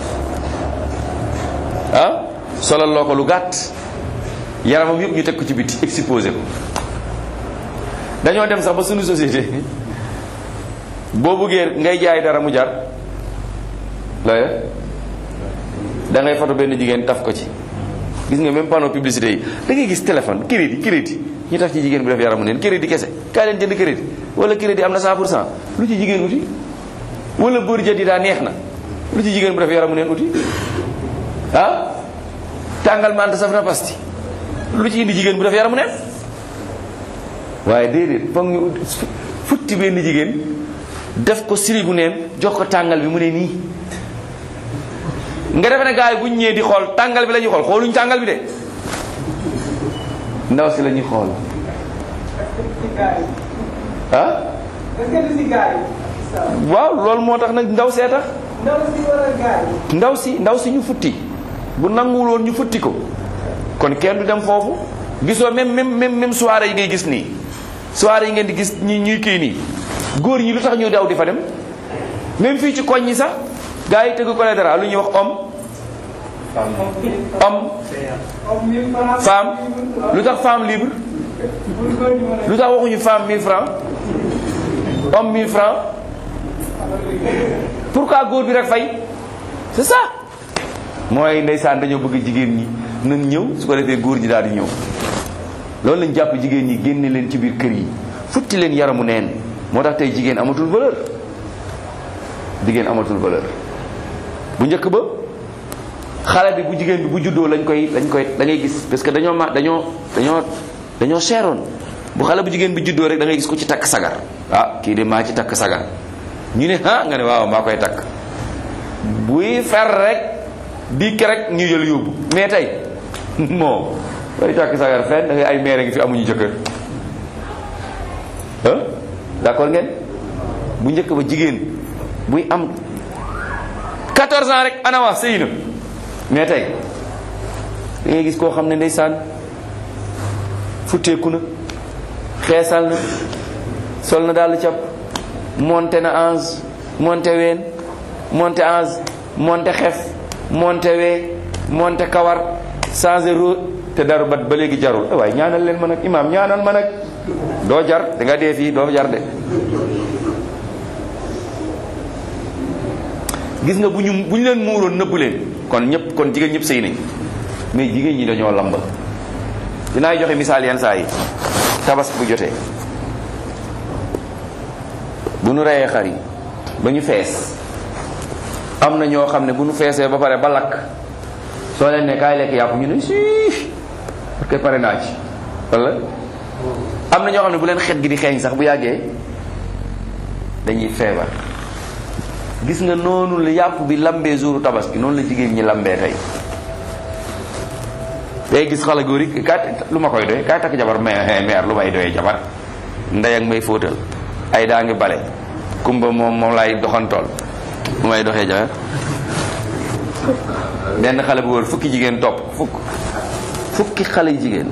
ah solal loo ko lu gàtt yaramam yëpp ñu teg ko ci biti exposé ko dañoo dem sax ba suñu société boo bëggee ngay jaay dara mu jar looy da ngay foto benn jigéen taf ko ci gis nga même panneau publicité yi da ngay gis téléphone crédit crédit ñu taf ci jigéen bi def yaramu neen crédit kese kaay leen jënd crédit wala crédit am na 100 pour cent lu ci jigéen uti wala bëri jët yi daa neex na lu ci jigéen bu def yaramu neen uti ah tàngal mante saf na pasti lu ci indi jigéen bu def yaramu neen waaye déedéet foog ñu futti benn jigéen def ko sirigu neen jox ko tàngal bi mu ne nii nga defe ne gars yi bu ñu ñëwee di xool tàngal bi la ñuy xool xooluñ tàngal bi de ndaw si la ñuy xool ah waaw loolu moo tax nag ndaw see tax ndaw si ndaw si ñu futti bu nanguwul woon ñu futti ko kon kenn du dem foofu gisoo même même même même soirée yi ngay gis nii soirée yi ngeen di gis ñi ñuy kii nii góor ñi lu tax ñu daw di fa dem même fii ci koñ ñi sax gars yi tëgg ko le dara lu ñuy wax homme homme femme lu tax femme libre lu tax waxuñu femme 1000 francs homme 1000 francs pourquoi góor bi rek fay c'est ça mooy ndeysaan dañoo bëgg jigéen ñi nan ñëw su ko defee góor ñi daal di ñëw loolu lañ jàpp jigéen ñi génne leen ci biir kër yi futti leen yaramu neen moo tax tey jigéen amatul valeur jigéen amatul valeur bu njëkk ba xale bi bu jigéen bi bu juddoo lañ koy lañ koy da ngay gis parce que dañoo ma dañoo dañoo dañoo seeroon bu xale bu jigéen bi juddoo rek da ngay gis ko ci takk sagar ah kii de maa ci takk sagar ñu ne ah nga ne waaw maa koy takk buy fer rek dikk rek ñu jël yóbbu mais tey moo bay takk sagar fenn da ngay ay meere ngi fi amuñu jëkkër ah d'accord ngeen bu njëkk ba jigéen buy am 14 ans rek ana wax sëy na mais tey da ngay gis koo xam ne ndeysaan futteeku na xeesal na sol na daal cap monté na ange monté ween monté ange monté xef monté wee monté kawar changé ro te daru bat ba léegi jarul waaye ñaanal leen ma nag imaam ñaanal ma nag doo jar da nga dee fii doo jar de gis nga bu ñu bu ñu leen muuroon nëbb leen kon ñëpp kon jigéen ñëpp sëy nañ mais jigéen ñi dañoo lamba dinaa joxe misaal yenn saa yi tabas bu jotee bu nu reyee xar yi ba ñu fees am na ñoo xam ne bu nu feesee ba pare ba lakk soo leen ne kaay lekk yàpp ñu ne si parce que pare naa ci wala am na ñoo xam ne bu leen xet gi di xeeñ sax bu yàggee dañuy feebar gis nga noonu la yàpp bi lambee jouru tabaski noonu la jigéen ñi lambee tey day gis xale góor yi kaay lu ma koy doy kaay takk jabar mais meer lu may doyee jabar ndey ak may fóotal ay daa ngi bale kumba moom moom laay doxantool lu may doxee jabar benn xale bu góor fukki jigéen topp fukk fukki xale yu jigéen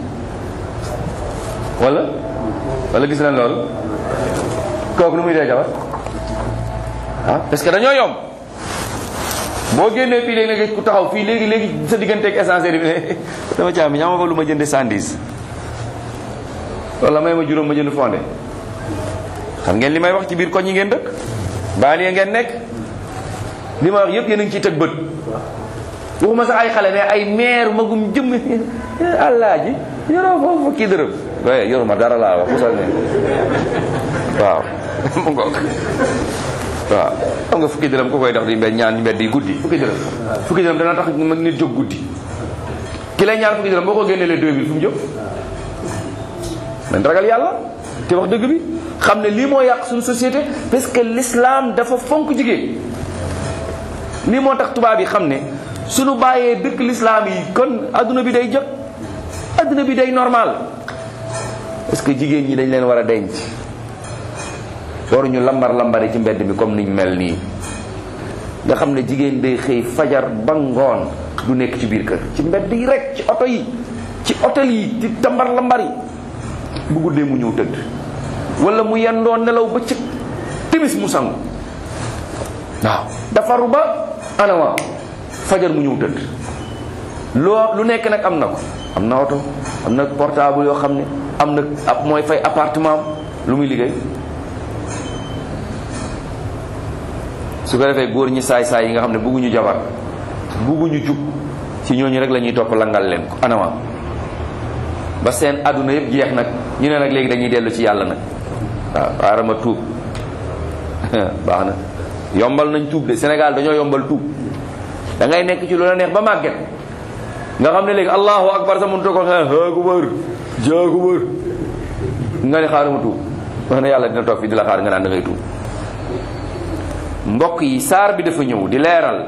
wala wala gis na loolu kooku nu muy doy jabar ah parce que dañoo yomb boo génnee fii léegi nga ku taxaw fii léegi léegi sa digganteeg essence bi ne dama caam ñaama fa lu ma jënde sandis wala may ma juróom ma jënd fondé xam ngeen li may wax ci biir koñ yi ngeen dëkk baal yi ngeen nekk li ma wax yëpp yéen a ngi ciy tëg bët waxuma sax ay xale mais ay meer magum jëm allah ji yoroo foofu fukki dërëm waaye yoruma dara laa wax pusal ne waaw mu ngoog waaw xam nga fukki dërëm ku koy dox di mbedd ñaan mbedd yi guddi fukki dërëm fukki dërëm dana tax nit jóg guddi ki lay ñaan fukki dërëm boo ko génnee les 2000 fu mu jóg nañ ragal yàlla te wax dëgg bi xam ne lii moo yàq suñu société parce que l'islam dafa fonk jigéen lii moo tax tubaab yi xam ne suñu bàyyee dëkk l'islam yi kon adduna bi day jot adduna bi day normal parce que jigéen ñi dañ leen war a denc waruñu lambar lambari ci mbedd mi comme niñ mel nii nga xam ne jigéen day xëy fajar ba ngoon du nekk ci biir kër ci mbedd yi rek ci oto yi ci hôtel yi ci tambar lambar yi bu guddee mu ñëw tëdd wala mu yendoo nelaw ba ci timis mu sangu waaw dafaru ba anawa fajar mu ñëw tëdd loo lu nekk nag am na ko am na oto am na portable yoo xam ne am na ab mooy fay appartement lu muy liggéey su ko defee góor ñi saay-saay yi nga xam ne bugguñu jabar bugguñu jub ci ñooñu rek la ñuy topp langal leen ko anama ba seen àdduna yëpp jeex nag ñu ne nag léegi dañuy dellu ci yàlla nag waaw aarama tuub baax na yombal nañ tuub de Sénégal dañoo yombal tuub da ngay nekk ci lu la neex ba màgget nga xam ne léegi allahu akbar sa mënutoo ko xee akubar jaakubar nga ne xaaruma tuub wax na yàlla dina toog fi di la xaar nga naan da ngay tuub mbokk yi saar bi dafa ñëw di leeral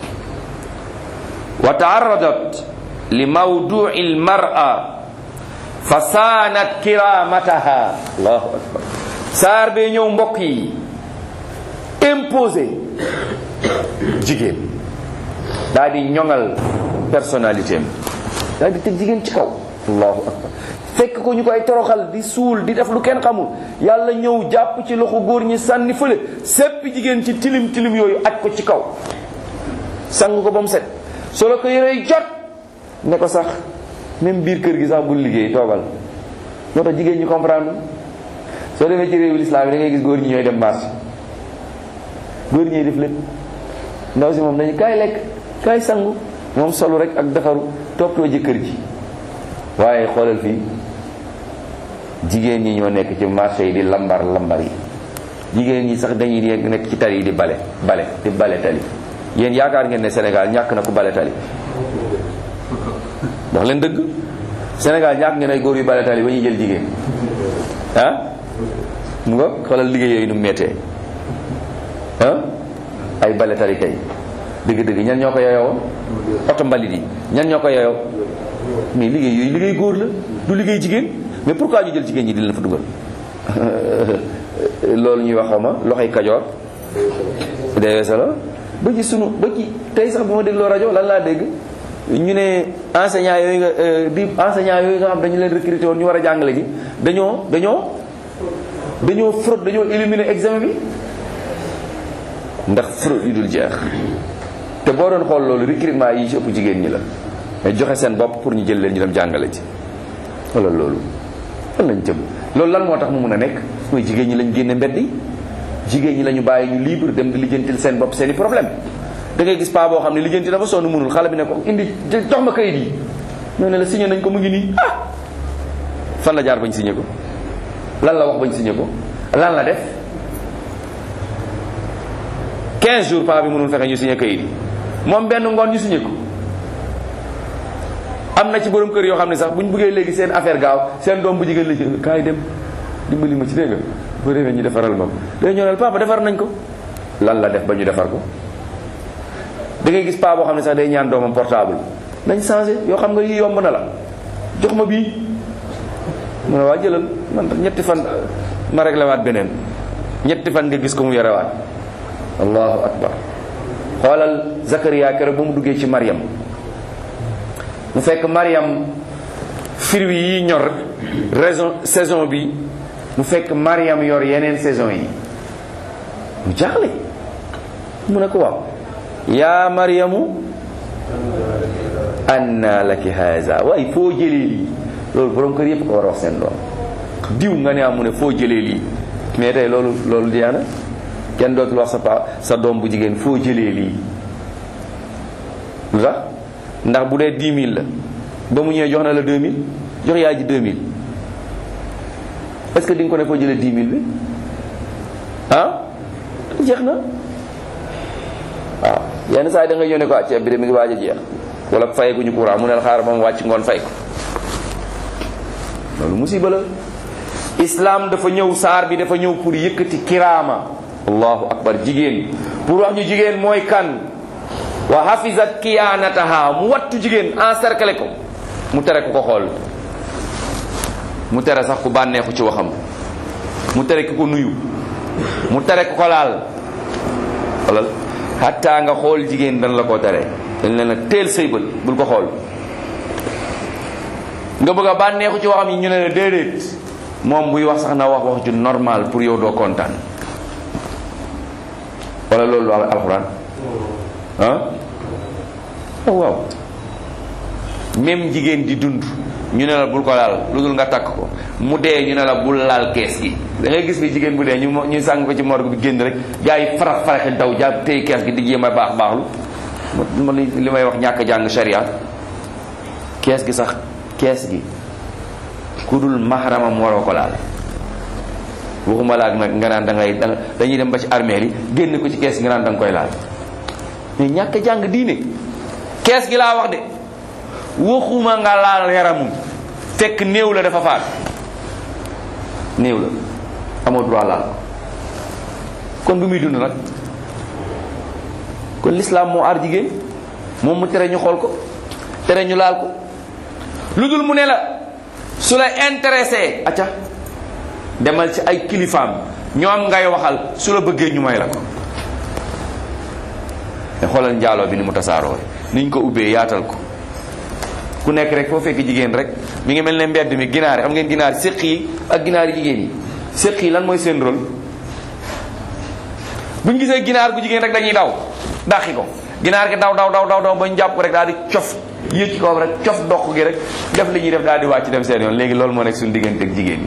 wa taarradat li mawdu'i almar'a fa saanat kiramataha allahu akbar saar bee ñëw mbokk yi imposé jigéen daal di ñoŋal personnalité am daal di teg jigéen ci kaw allahu akbar fekk ko ñu koy toroxal di suul di def lu kenn xamul yàlla ñëw jàpp ci loxo góor ñi sànni fële seppi jigéen ci tilim tilim yooyu aj ko ci kaw sang ko ba mu set solo ko yërey jot ne ko sax même biir kër gi sax bul liggéey toogal moo tax jigéen ñi comprendre soo demee ci réewu lislaam yi da ngay gis góor ñi ñooy dem marché góor ñi def lépp ndaw si moom dañu kaay lekk kaay sangu moom solu rek ak defaru toppatoo jëkkër ji waaye xoolal fii jigéen ñi ñoo nekk ci marché yi di lambar lambar yi jigéen ñi sax dañuy nekk ci tali yi di bale bale di bale tali yéen yaakaar ngeen ne Sénégal ñàkk na ku bale tali wax leen dëgg Sénégal ñàkk ngeen ay góor yu bale tali ba ñuy jël jigéen ah mu nga xoolal liggéey yooyu nu mu méttee ah ay bale tali kay dëgg-dëgg ñan ñoo ko yeyoo oto mbalit yi ñan ñoo ko yeyoo mais liggéey yooyu liggéey góor la du liggéey jigéen mais pourquoi ñu jël jigéen ñi di leen fa dugal loolu ñuy wax xaw ma loxoy kajoor dee sa la ba ci sunu ba ci tey sax bi ma dégloo rajo lan laa dégg ñu ne enseignant yooyu nga di enseignant yooyu nga xam dañu leen recruté woon ñu war a jàngale ji dañoo dañoo dañoo fraude dañoo éliminer examen bi ndax fraude yi dul jeex te boo doon xool loolu recrutement yi ci ëpp jigéen ñi la mais joxe seen bopp pour ñu jël leen ñu dem jàngale ji wala loolu fan lañ jëm loolu lan moo tax mu mun a nekk mooy jigéen ñi lañ génne mbedd yi jigéen ñi la ñu bàyyi ñu libre dem di lijjantil seen bopp seen i problème da ngay gis paa boo xam ne lijjanti dafa sonn mënul xale bi ne ko indi jox ma kayit yi ñoo ne la signé nañ ko mu ngi nii ah fan la jaar bañ signé ko lan la wax bañ signé ko lan la def 15 jours paa bi mënul fexe ñu signé kayit yi moom benn ngoon ñu signé ko am na ci borom kër yoo xam ne sax bu ñu bëggee léegi seen affaire gaaw seen doom bu jigéen la ci kaay dem dimbali ma ci dégg nga bu defee ñu defaral ma ko day ñëw ne papa defar nañ ko lan la def ba ñu defar ko da ngay gis paa boo xam ne sax day ñaan doomam portable nañ changé yoo xam nga yi yomb na la jox ma bii mu ne waa jëlal man ñetti fan ma réglé waat beneen ñetti fan nga gis ko mu yorewaat allahu akbar xoolal Zakaria keroog ba mu duggee ci Mariam mu fekk Mariam fruits yi ñor raison saison bi mu fekk Mariam yor yeneen saison yi mu jaaxle mu ne ko waaw yaa Mariamu anna laki haza waaye foo jëlee lii loolu borom kër yëpp ko war a wax seen doom diw nga ne am mu ne foo jëlee lii mais tey loolu loolu diyaana kenn dootul wax sa pa sa doom bu jigéen foo jëlee lii lu tax ndax bu dee 10 000 la ba mu ñëwee jox na la 2000 jox yaay ji 2000 est-ce que di nga ko ne foo jëlee 10 000 bi ah jeex na waaw yenn saa yi da nga ñëw ne ko ah ceeb bi de mi ngi waaj a jeex wala fayeguñu courant mu ne la xaaral ba mu wàcc ngoon fay ko loolu musiba la islam dafa ñëw saar bi dafa ñëw pour yëkkati kiraama allahu akbar jigéen pour wax ñu jigéen mooy kan wa hafizat kiyaanataha mu wattu jigéen encercler ko mu tere ku ko xool mu tere sax ku bànneexu ci waxam mu tere ku ko nuyu mu tere ku ko laal xoolal hatta nga xool jigéen dan la ko tere dañ leen a teel say bët bul ko xool nga bëgg a bànneexu ci waxam yi ñu ne la déedéet moom buy wax sax na wax wax ju normal pour yow doo kontaan wala loolu lu alxuraan ah oh waaw même jigéen di dund ñu ne la bul ko laal lu dul nga takk ko mu dee ñu ne la bul laal kees gi da ngay gis bi jigéen bu dee ñu ñu sàng ko ci morgue bi génn rek gars yi farax faraxi daw jàpp tey kees gi di jéem a baax baaxlu ma li may wax ñàkk jàng sharia kees gi sax kees gi ku dul mahramam waroo ko laal waxuma laag nag nga naan da ngay dañuy dem ba ci armeel yi génn ko ci kees gi nga naan da nga koy laal mais ñàkk jàng diine kees gi laa wax de waxuma nga laal yaramum fekk néew la dafa faat néew la amoo droit laal kon bu muy dund nag kon l'islam moo aar jigéen moom mu tere ñu xool ko tere ñu laal ko lu dul mu ne la su la intéressé acca demal ci ay kilifaam ñoom ngay waxal su la bëggee ñu may la ko te xoolal njaaloo bi ni mu tasaaroo niñ ko ubbee yaatal ko ku nekk rek foo fekk jigéen rek mi ngi mel ne mbedd mi ginaar yi xam ngeen ginaar séq yi ak ginaar yi jigéen yi séq yi lan mooy seen rôle bu ñu gisee ginaar gu jigéen rek dañuy daw dàqi ko ginaar gi daw daw daw daw daw ba ñu jàpp ko rek daal di cof yéeg ci kawam rek cof doq gi rek def li ñuy def daal di wàcc dem seen yoon léegi loolu moo nekk suñu diggante ak jigéen yi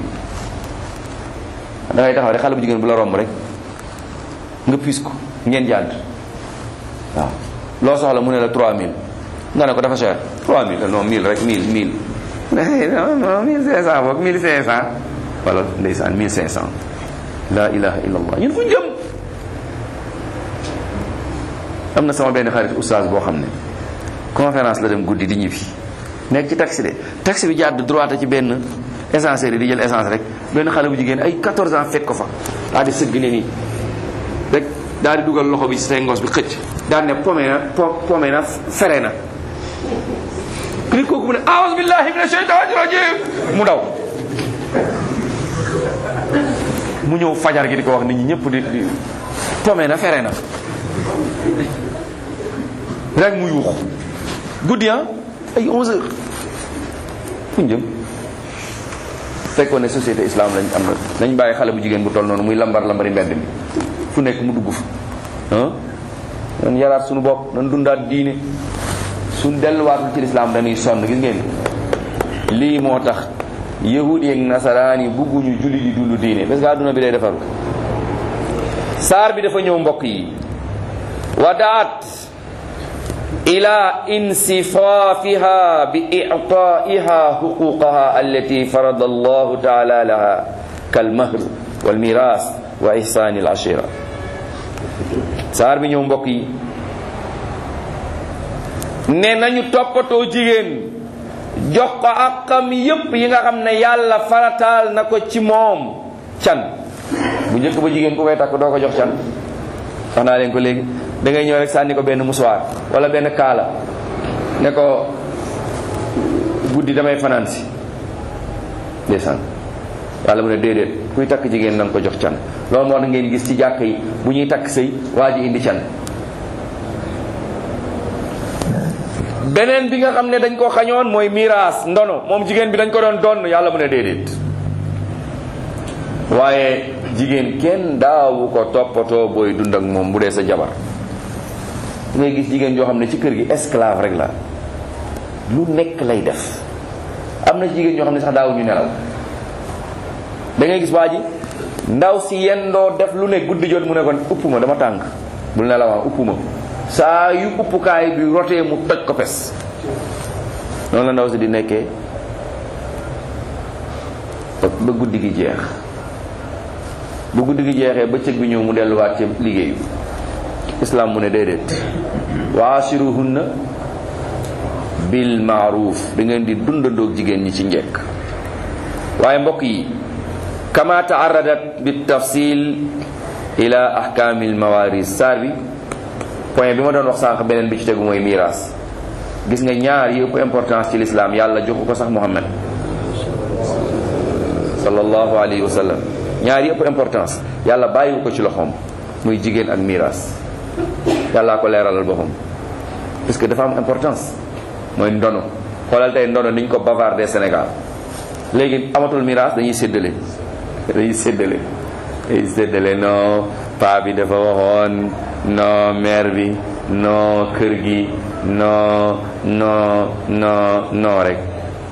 da ngay taxaw rek xale bu jigéen bu la romb rek nga piis ko ngeen jàdd waaw loo soxla mu ne la 3000 nga ne ko dafa cher 3000 non 1000 rek 1000 1000 non non 1500 boog 1500 wala ndeysaan 1500 la ilaha illallah ñun fu ñu jëm am na sama benn xarit oustaz boo xam ne conférence la dem guddi di ñibbi nekk ci taxi de taxi bi jàdd droite ci benn essence di jël essence rek benn xale bu jigéen ay 14 ans fekk ko fa daal di sëgg ne nii rek daal di dugal loxo bi ci say ngos bi xëcc daal ne pome na pome na fere na nit kooku mu ne aawus billahi mina shaytaani rajim mu daw mu ñëw fajar gi di ko wax nit ñi ñëpp di di pome na fere na rek mu yuux guddi ah ay 11 heures fu ñu jëm fekkoon ne société islam lañ am na nañ bàyyi xale bu jigéen bu toll noonu muy lambar lambari mbedd mi fu nekk mu dugg fa ah nan yaraat suñu bopp nan dundaat diine suñ delluwaatul ci lislaam dañuy sonn gis ngeen lii moo tax yahudi ak nasaraan yi bugguñu julli di dund diine parce que àdduna bi day defaru saar bi dafa ñëw mbokk yi wadaat ila insifaafiha bi ictaiha xuquqaha allati farada allahu taala laha kalmahr walmiras wa ihsani al ashira saar bi ñëw mbokk yi ne nañu toppatoo jigéen jox ko àqam yépp yi nga xam ne yàlla farataal na ko ci moom can bu njëkk ba jigéen ku koy takk doo ko jox can wax naa leen ko léegi da ngay ñëw rek sànni ko benn musuwaar wala benn kaala ne ko guddi damay fanaan si ndeysaan yàlla mu ne déedéet kuy takk jigéen na nga ko jox can loolu moo tax ngeen gis ci jàkk yi bu ñuy takk sëy waa ji indi can beneen bi nga xam ne dañ ko xañoon mooy miraas ndono moom jigéen bi dañ ko doon donn yàlla mu ne déedéet waaye jigéen kenn daawu ko toppatoo booy dund ak moom bu dee sa jabar ngay gis jigéen joo xam ne ci kër gi esclave rek la lu nekk lay def am na jigéen ñoo xam ne sax daawuñu nelaw da ngay gis waa ji ndaw si yendoo def lu ne guddi jot mu ne kon upp ma dama tàng bul nelawaa upp ma saa yu uppukaay bi rotee mu toj ko pes noonu la ndaw si di nekkee ba guddi gi jeex ba guddi gi jeexee bëccëg bi ñëw mu delluwaat ci liggéeyu islam mu ne déedéet waashiruhunna bil maaruf da ngeen di dundandoog jigéen ñi ci njekk waaye mbokk yi kama taaradat bi tafsil ila ahkaamil mawaris saar bi point bi ma doon wax sànq beneen bi ci tegu mooy miraas gis nga ñaar yi ëpp importance ci lislaam yàlla joxu ko sax muhammad sallallahu alayhi wa sallam ñaar yi ëpp importance yàlla bàyyiwu ko ci loxoom muy jigéen ak miraas yàllaa ko leeralal boppam parce que dafa am importance mooy ndono xoolal tey ndono niñ ko bavardé Sénégal léegi amatul miraas dañuy séddale dañuy séddale dañuy séddale non paa bi dafa waxoon non mère bi non kër gi non non non non rek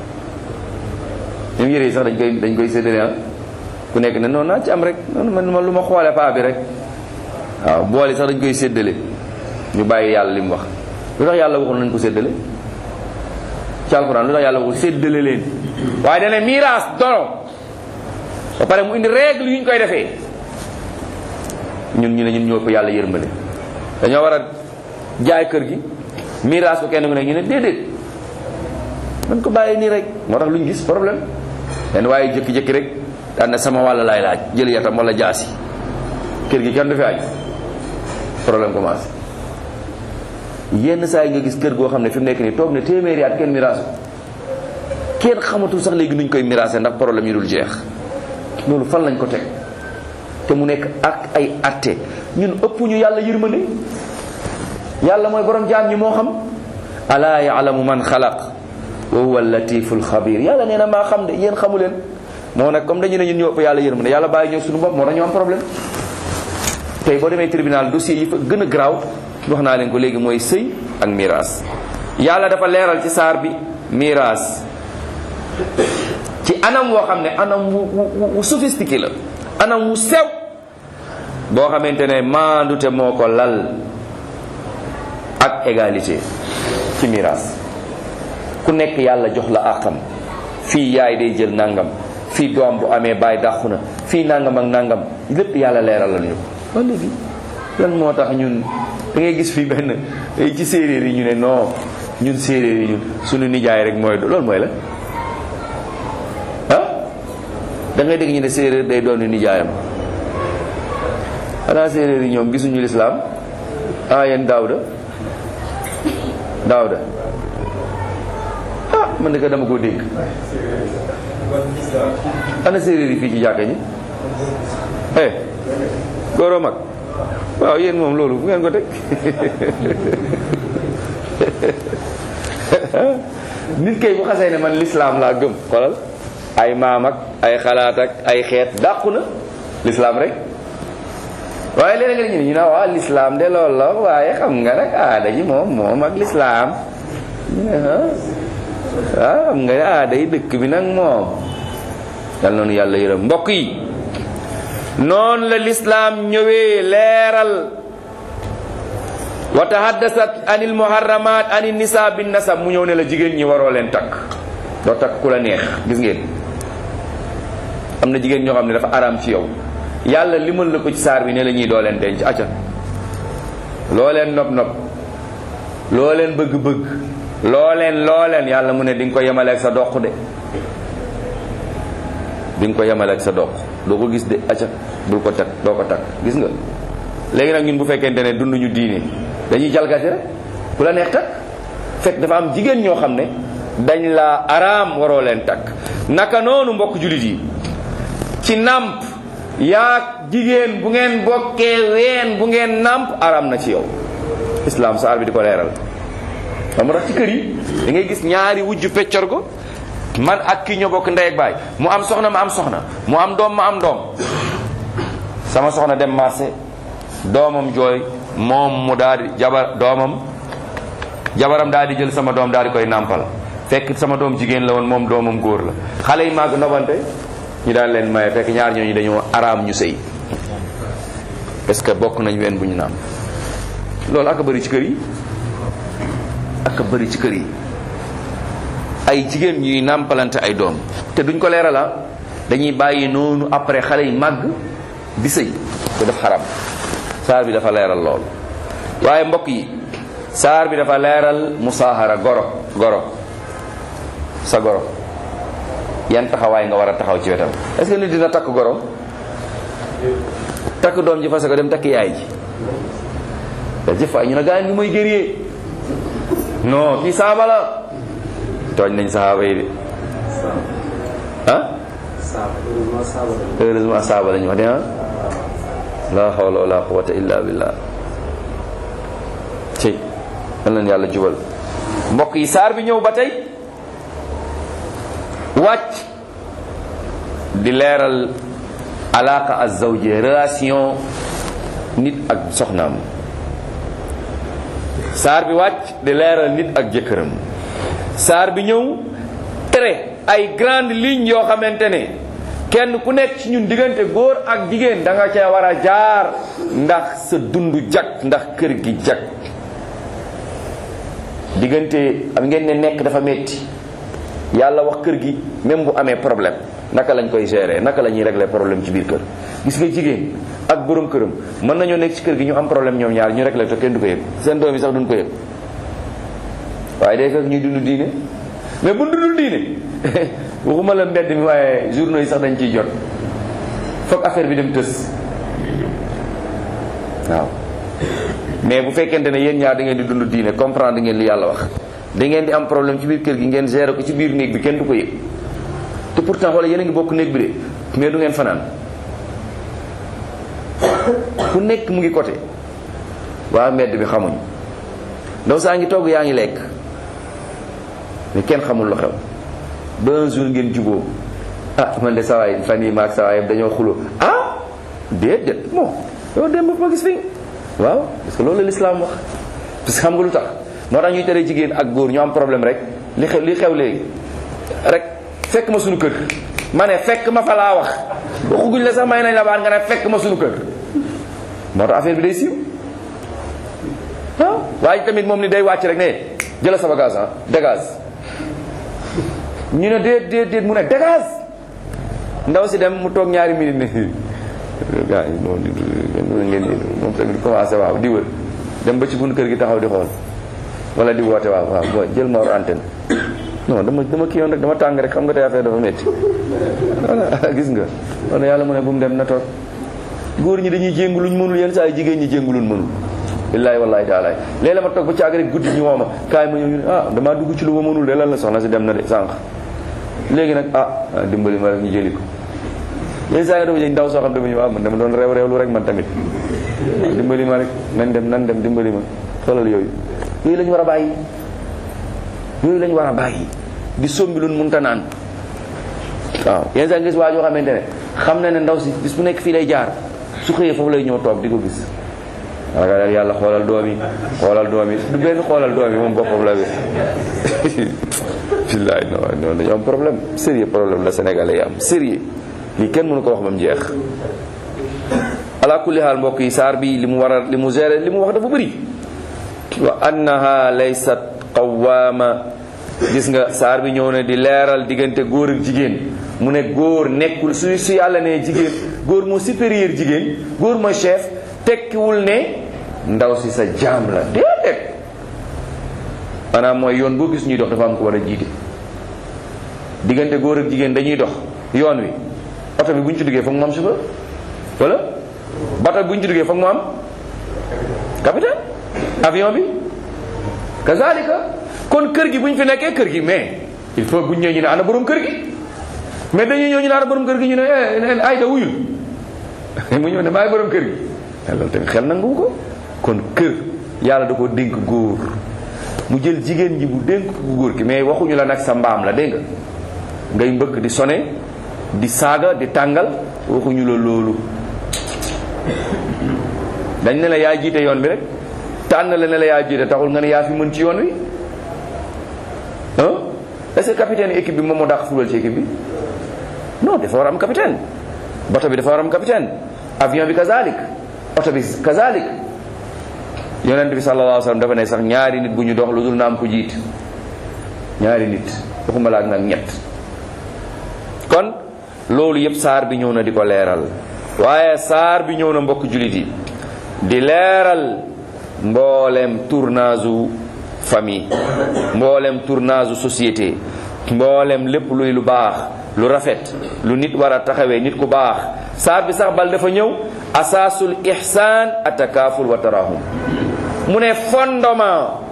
ñoom yére yi sax dañ koy dañ koy séddale ah ku nekk ne non naa ci am rek noonu man lu ma xoole paa bi rek waaw boole sax dañ koy séddale ñu bàyyi yàlla li mu wax lu tax yàlla waxul nañ ko séddale ci alxuraan lu tax yàlla waxul séddale leen waaye dana miraas dono ba pare mu indi règle yu ñu koy defee ñun ñu ne ñun ñoo ko yàlla yërmale dañoo war a jaay kër gi miraas ko kenn ku ne ñu ne déedéet man ko bàyyi nii rek moo tax lu ñu gis problème len waaye jëkki-jëkki rek daan na sama wàll laay laaj jël yatam wala jaasi kër gi kenn du fi aj problème commencé yenn saa yi nga gis kër goo xam ne fi mu nekk nii toog ne téeméeri at kenn miraasu kenn xamatul sax léegi nuñ koy miraase ndax problème yi dul jeex loolu fan lañ ko teg te mu nekk ak ay atte ñun ëpp ñu yàlla yërmande yàlla mooy borom jaam ñi moo xam alaa yaalamu man xalaq wa huwa latiful xabir yàlla nee na maa xam de yéen xamu leen moo nag comme dañu ne ñun ñoo ëpp yàlla yërmande yàlla bàyyi ñoo suñu bopp moo tax ñu am problème tey boo demee tribunal dossier yi fa gën a garaaw wax naa leen ko léegi mooy sëy ak miraas yàlla dafa leeral ci saar bi miraas ci anam woo xam ne anam wu wu wu sophistiqué la anam wu sew boo xamante ne maandute moo ko lal ak égalité ci miraas ku nekk yàlla jox la àqam fii yaay day jël nangam fii doom bu amee baay dàqu na fii nangam ak nangam lépp yàlla leeral la ñu ko ba léegi lan moo tax ñun da ngay gis fii benn ci séeréer yi ñu ne non ñun séeréer yi ñun suñu nijaay rek mooy loolu mooy la ah da ngay dégg ñu ne séeréer day doon nijaayam xanaa séeréer yi ñoom gisuñu lislaam ah yéen daawda daawda ah man de ko dama koo dégg ana séeréer yi fii ci jàkka ñi eh góoroo mag waaw yéen moom loolu fu ngeen ko teg nit kay bu xasee ne man lislaam laa gëm xoolal ay maam ak ay xalaat ak ay xeet dàqu na lislaam rek waaye léeg-léeg nga ñu ne ñu ne waaw lislaam de loolu la waaye xam nga nag aada ji moom moom ak lislaam ñu ne ah waaw xam nga aada yi dëkk bi nag moom yal noonu yàlla yërëm mbokk yi noonu la lislaam ñëwee leeral wa tahaddasat anil muharramat anil nisa bin nasab mu ñëw ne la jigéen ñi waroo leen takk doo takk ku la neex gis ngeen am na jigéen ñoo xam ne dafa araam ci yow yàlla limal la ko ci saar bi ne la ñuy doo leen denc acca loo leen nopp nopp loo leen bëgg-bëgg loo leen loo leen yàlla mu ne di nga ko yemaleeg sa doq de di nga ko yemaleeg sa doq doo ko gis de acca bul ko takk doo ko takk gis nga léegi nag ñun bu fekkente ne dunduñu diine dañuy jalgati rek ku la neex takk fekk dafa am jigéen ñoo xam ne dañ la araam waroo leen takk naka noonu mbokk jullit yi ci nàmp yaag jigéen bu ngeen bokkee ween bu ngeen nàmp araam na ci yow islam saar bi di ko leeral xam nga tax ci kër yi da ngay gis ñaari wujju peccor ko man ak kii ñoo bokk ndey ak baay mu am soxna ma am soxna mu am doom ma am doom sama soxna dem marché doomam jooy moom mu daal di jabar doomam jabaram daal di jël sama doom daal di koy nàmpal fekk sama doom jigéen la woon moom doomam góor la xale yi màgg nobante ñu daal leen maye fekk ñaar ñooñu dañoo araam ñu sëy parce que bokk nañ ween bu ñu nàmp loolu ak a bëri ci kër yi ak a bëri ci kër yi ay jigéen ñuy nàmpalante ay doom te duñ ko leerala dañuy bàyyi noonu après xale yi màgg di sëy te daf xaram saar bi dafa leeral lool waaye mbokk yi saar bi dafa leeral musaahara goro goro sa goro yan taxawaay nga war a taxaw ci wetam est-ce que nit dina takk goro takk doom ji fase ko dem takk yaay ji da jëf ñu ne gaa ngi mooy gëriyee non kii saaba la tooñ nañ saaba yi de ah heureusement saaba lañu wax de ah la hawla wala quwwata illa billah ci yal nañ yàlla jubal mbokk yi saar bi ñëw ba tey wàcc di leeral alaaka azawje relation nit ak soxnaam saar bi wàcc di leeral nit ak jëkkëram saar bi ñëw tere ay grande ligne yoo xamante ne kenn ku nekk ci ñun diggante góor ak jigéen da nga cee war a jaar ndax sa dund jag ndax kër gi jag diggante am ngeen ne nekk dafa metti yàlla wax kër gi même bu amee problème naka lañ koy gérer naka la ñuy régler problème ci biir kër gis nga jigéen ak borom këram mën nañoo nekk ci kër gi ñu am problème ñoom ñaar ñu régler te kenn du ko yëg seen doom yi sax duñ ko yëg waaye day fekk ñuy dund diine mais bu dundul diine waxuma la mbedd mi waaye journaux yi sax dañ ciy jot foog affaire bi dem tës waaw mais bu fekkente ne yéen ñaar da ngeen di dund diine comprendre ngeen li yàlla wax da ngeen di am problème ci biir kër gi ngeen gérer ko ci biir néeg bi kenn du ko yëg te pourtant wala yéen a ngi bokk néeg bi de mais du ngeen fanaan ku nekk mu ngi côté waa mbedd bi xamuñ ndaw saa ngi togg yaa ngi lekk mais kenn xamul lu xew ba un jour ngeen juboo ah man de sawaay fan yi maag sawaay dañoo xulo ah déet déet bon yow dem ba ma gis fi waaw parce que loolu la l'islam wax parce que xam nga lu tax moo tax ñuy tere jigéen ak góor ñu am problème rek li xew li xew léegi rek fekk ma suñu kër ma ne fekk ma fa laa wax waxuguñ la sax may nañ la baat nga ne fekk ma suñu kër moo tax affaire bi day siiw ah waaye tamit moom ni day wàcc rek ne jëla sa bagage ah dégage ñu ne déet déet déet mu ne dégage ndaw si dem mu toog ñaari minute ne gars yi noonu ngeen moom tamit commencé waaw di wër dem ba ci bunt kër gi taxaw di xool wala di woote waaw waaw boo jël ma war antenne non dama dama kii yoon rek dama tàng rek xam nga tey affaire dafa métti voilà gis nga wala yàlla mu ne bu mu dem na toog góor ñi dañuy jéngu luñ mënul yenn saa yi jigéen ñi jéngu luñ mënul billaahi wallaahi taalaay léeg-léeg ma toog ba caag rek guddi ñu woo ma kaay ma ñëw ñu ne ah damaa dugg ci lu ma mënul de lan la soxna si dem na de sànq léegi nag ah dimbali ma rek ñu jëli ko yenn saa yi dafa jël ndaw soo xam dafa ñu waaw man dama doon réew réewlu rek man tamit dimbali ma rek nan dem nan dem dimbali ma xoolal yooyu yooyu lañu war a bàyyi yooyu lañu war a bàyyi di sombi lu mënta naan waaw yenn saa gis waa joo xamante ne xam na ne ndaw si bis bu nekk fii lay jaar su xëyee foofu lay ñëw toog di ko gis ragal yàlla xoolal doom yi xoolal doom yi du benn xoolal doom yi moom boppam la bi billaay non non dañoo am problème sérieux problème la sénégalais yi am sérieux lii kenn mënu ko wax ba mu jeex ala kulli haal mbokk yi saar bi li mu war a li mu géré li mu wax dafa bëri wa annaha laysat qawaama gis nga saar bi ñëw na di leeral diggante góor ak jigéen mu ne góor nekkul su su yàlla ne jigéen góor moo supérieur jigéen góor mooy chef tekkiwul ne ndaw si sa jaam la déedéet maanaam mooy yoon boo gis ñuy dox dafa am ko war a jiite diggante góor ak jigéen dañuy dox yoon wi oto bi bu ñu ci duggee foog mu am chauffeur wala bato bi bu ñu ci duggee foog mu am capitaine avion bi kazalika kon kër gi bu ñu fi nekkee kër gi mais il faut bu ñu ñëwee ñu ne ana borom kër gi mais dañuy ñëw ñu ne ana borom kër gi ñu ne eh ayda wuyul mu ñëw ne maay borom kër gi loolu tamit xel nangu ko kon kër yàlla da ko dénk góor mu jël jigéen ji bu dénk bu góor ki mais waxuñu la nag sa mbaam la dégg nga ngay mbëkk di sone di saaga di tàngal waxuñu la loolu dañ ne la yaa jiite yoon bi rek tànn la ne la yaa jiite taxul nga ne yaa fi mën ci yoon wi ah est-ce que capitaine équipe bi moom moo dàq fulal ci équipe bi non dafa war a am capitaine bato bi dafa war a am capitaine avion bi kazalik oto bi kazalik yonent bi sallallahu alayhi wa sallam dafa ne sax ñaari nit bu ñu dox lu dul na am ko jiit ñaari nit waxuma la ak nag ñett kon loolu yëpp saar bi ñëw na di ko leeral waaye saar bi ñëw na mbokk jullit yi di leeral mboolem tournage u famille mboolem tournage u société mboolem lépp luy lu baax lu rafet lu nit war a taxawee nit ku baax saar bi sax bal dafa ñëw asaasul ihsaan atakaaful wa tarahum mu ne fondement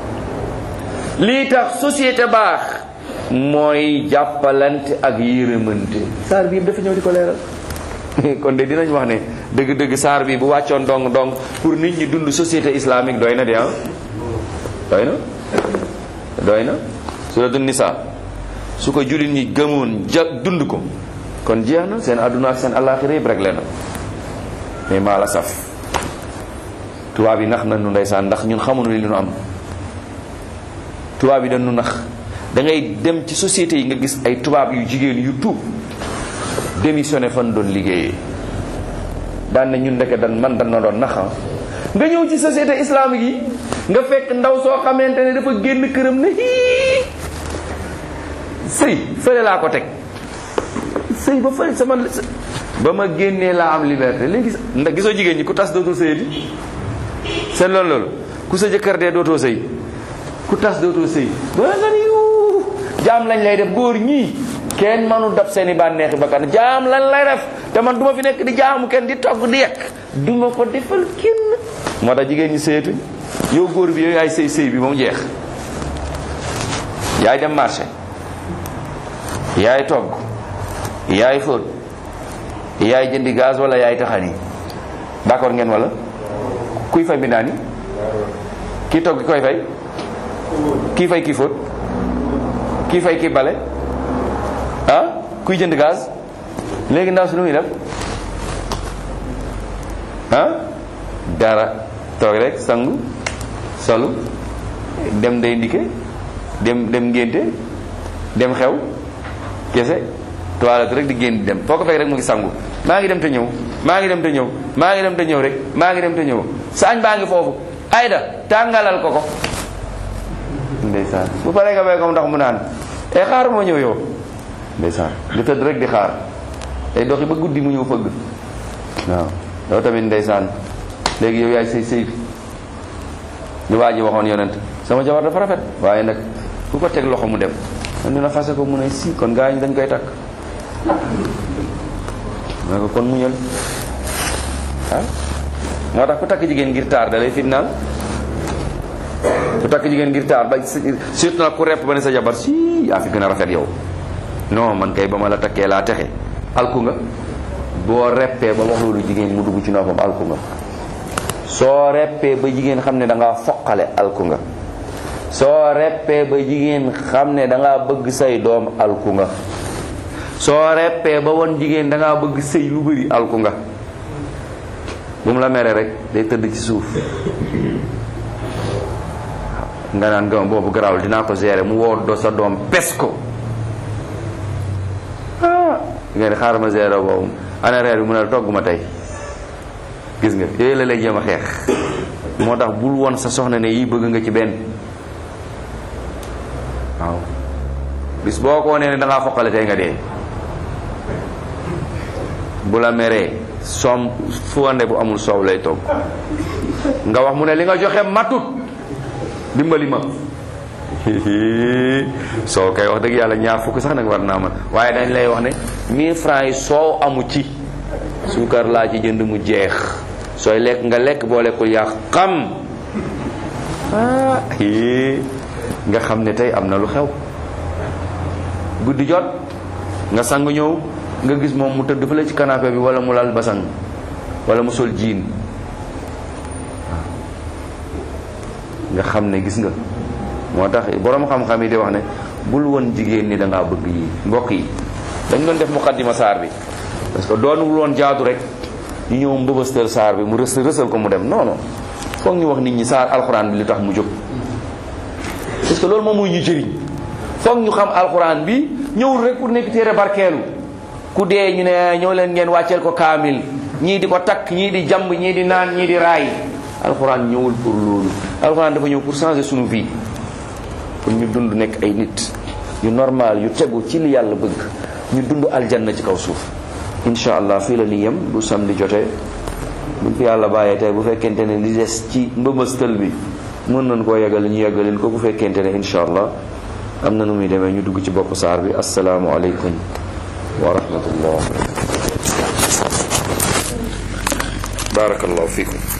lii tax société baax mooy jàppalante ak yërëmante saar bi yëpp dafa ñëw di ko leeral kon de dinañ wax ne dëgg-dëgg saar bi bu wàccoon dong dong pour nit ñi dund société islamique doy na de ah doy na doy na suratul nisa su ko jullit ñi gëmoon ja dund ko kon jeex na seen àdduna ak seen àllaaxira yëpp rek na mais maa la saf tubaab yi nax na nu ndeysaan ndax ñun xamuñu li ñu am tubaab yi dañu nax da ngay dem ci société yi nga gis ay tubaab yu jigéen yu tuub démissionné fan doon liggéeyee daan na ñun ndeke dan man dan na doon naxa nga ñëw ci société islamique yi nga fekk ndaw soo xamante ne dafa génn këram ne hii sëy fële laa ko teg sëy ba fële sama ba ma génnee laa am liberté léegi ndax gisoo jigéen ñi ku tas dootoo sëyati seen loolu loolu ku sa jëkkër dee dootoo sëy ku tas dootoo sëy ba nga ni yu jaam lañ lay def góor ñii kenn mënu dab seeni bànneexi bakkan jaam lan lay def te man du ma fi nekk di jaamu kenn di togg di yekk du ma ko defal kenn moo tax jigéen ñi sëyatuñ yow góor bi yow yaay sëy sëy bi ba mu jeex yaay dem marché yaay togg yaay fóot yaay jëndi gaz wala yaay taxani d'accord ngeen wala kuy fay mbindaan yi kii togg koy fay kii fay kii fóot kii fay kii bale ah kuy jënd gaz léegi ndaw si lu muy def ah dara toog rek sangu solu dem day ndike dem dem ngénte dem xew kese toilette rek di génn di dem foo ko fekk rek mu ngi sangu maa ngi dem te ñëw maa ngi dem te ñëw maa ngi dem te ñëw rek maa ngi dem te ñëw saañ baa ngi foofu ayda tàngalal ko ko ndeysaan bu paree nga bay ko ndax mu naan e xaar moo ñëw yow ndeysaan di tëdd rek di xaar day doxi ba guddi mu ñëw fëgg waaw yow tamit ndeysaan léegi yow yaay sëy sëy bi li waa ji waxoon yonent sama jabar dafa rafet waaye nag ku ko teg loxo mu dem man dina fase ko mu ne si kon gaa ñi dañ koy takk ma ko kon muñal ah moo tax ku takk jigéen ngir taar da lay fitnaal ku takk jigéen ngir taar ba surtout nag ku repp ba ne sa jabar si yaa fi gën a rafet yow non man kay ba ma la takkee laa texe alku nga boo reppee ba wax loolu jigéen mu dugg ci noppam alku nga soo reppee ba jigéen xam ne da ngaa foqale alku nga soo reppee ba jigéen xam ne da ngaa bëgg say doom alku nga soo reppee ba won jigéen da ngaa bëgg sëy lu bëri alku nga bu mu la mere rek day tëdd ci suuf nga naan gama boobu garawul dinaa ko gérer mu woo do sa doom pes ko ah nga ne xaaral ma gérer boobu ana reer bi mu ne togg ma tey gis nga yooyu la lay jéem a xeex moo tax bul won sa soxna ne yii bëgg nga ci benn waaw bis boo ko nee ne da ngaa foqale tey nga dee bu la meree soom fuwande bu amul soow lay togg nga wax mu ne li nga joxe matut dimbali ma soo koy wax dëgg yàlla ñaar fukk sax nag war naa man waaye dañ lay wax ne 1000 francs yi soow amu ci suukar laa ci jënd mu jeex sooy lekk nga lekk boo lekkul yaa xam ah nga xam ne tey am na lu xew guddi jot nga sang ñëw nga gis moom mu tëdd fële ci canapé bi wala mu lal basang wala mu sol jiin nga xam ne gis nga moo tax boroom xam-xam yi di wax ne bul woon jigéen ni da ngaa bëgg yi mbokk yi dañ doon def muqaddima saar bi parce que doonul woon jaadu rek ñu ñëw mbëbëstal saar bi mu rës rësal ko mu dem non non foog ñu wax nit ñi saar alxuraan bi li tax mu jóg parce que loolu moom mooy ñu jëriñ foog ñu xam alxuraan bi ñëwul rek pour nekk téere barkeelu ku dee ñu ne ñëw leen ngeen wàcceel ko kaamil ñii di ko takk ñii di jamb ñii di naan ñii di raay alxuraan ñëwul pour loolu alxuraan dafa ñëw pour changer suñu vie pour ñu dund nekk ay nit yu normal yu tegu ci li yàlla bëgg ñu dund aljanna ci kaw suuf incha allah fii la ni yem bu samedi jotee buñ fi yàlla bàyyee tey bu fekkente ne li des ci mbëbëstal bi mën nañ koo yeggal ñu yeggaleen ko bu fekkente ne incha allah am na nu muy demee ñu dugg ci bopp saar bi asalaamualeykum wa rahmatullah barakallahu fikum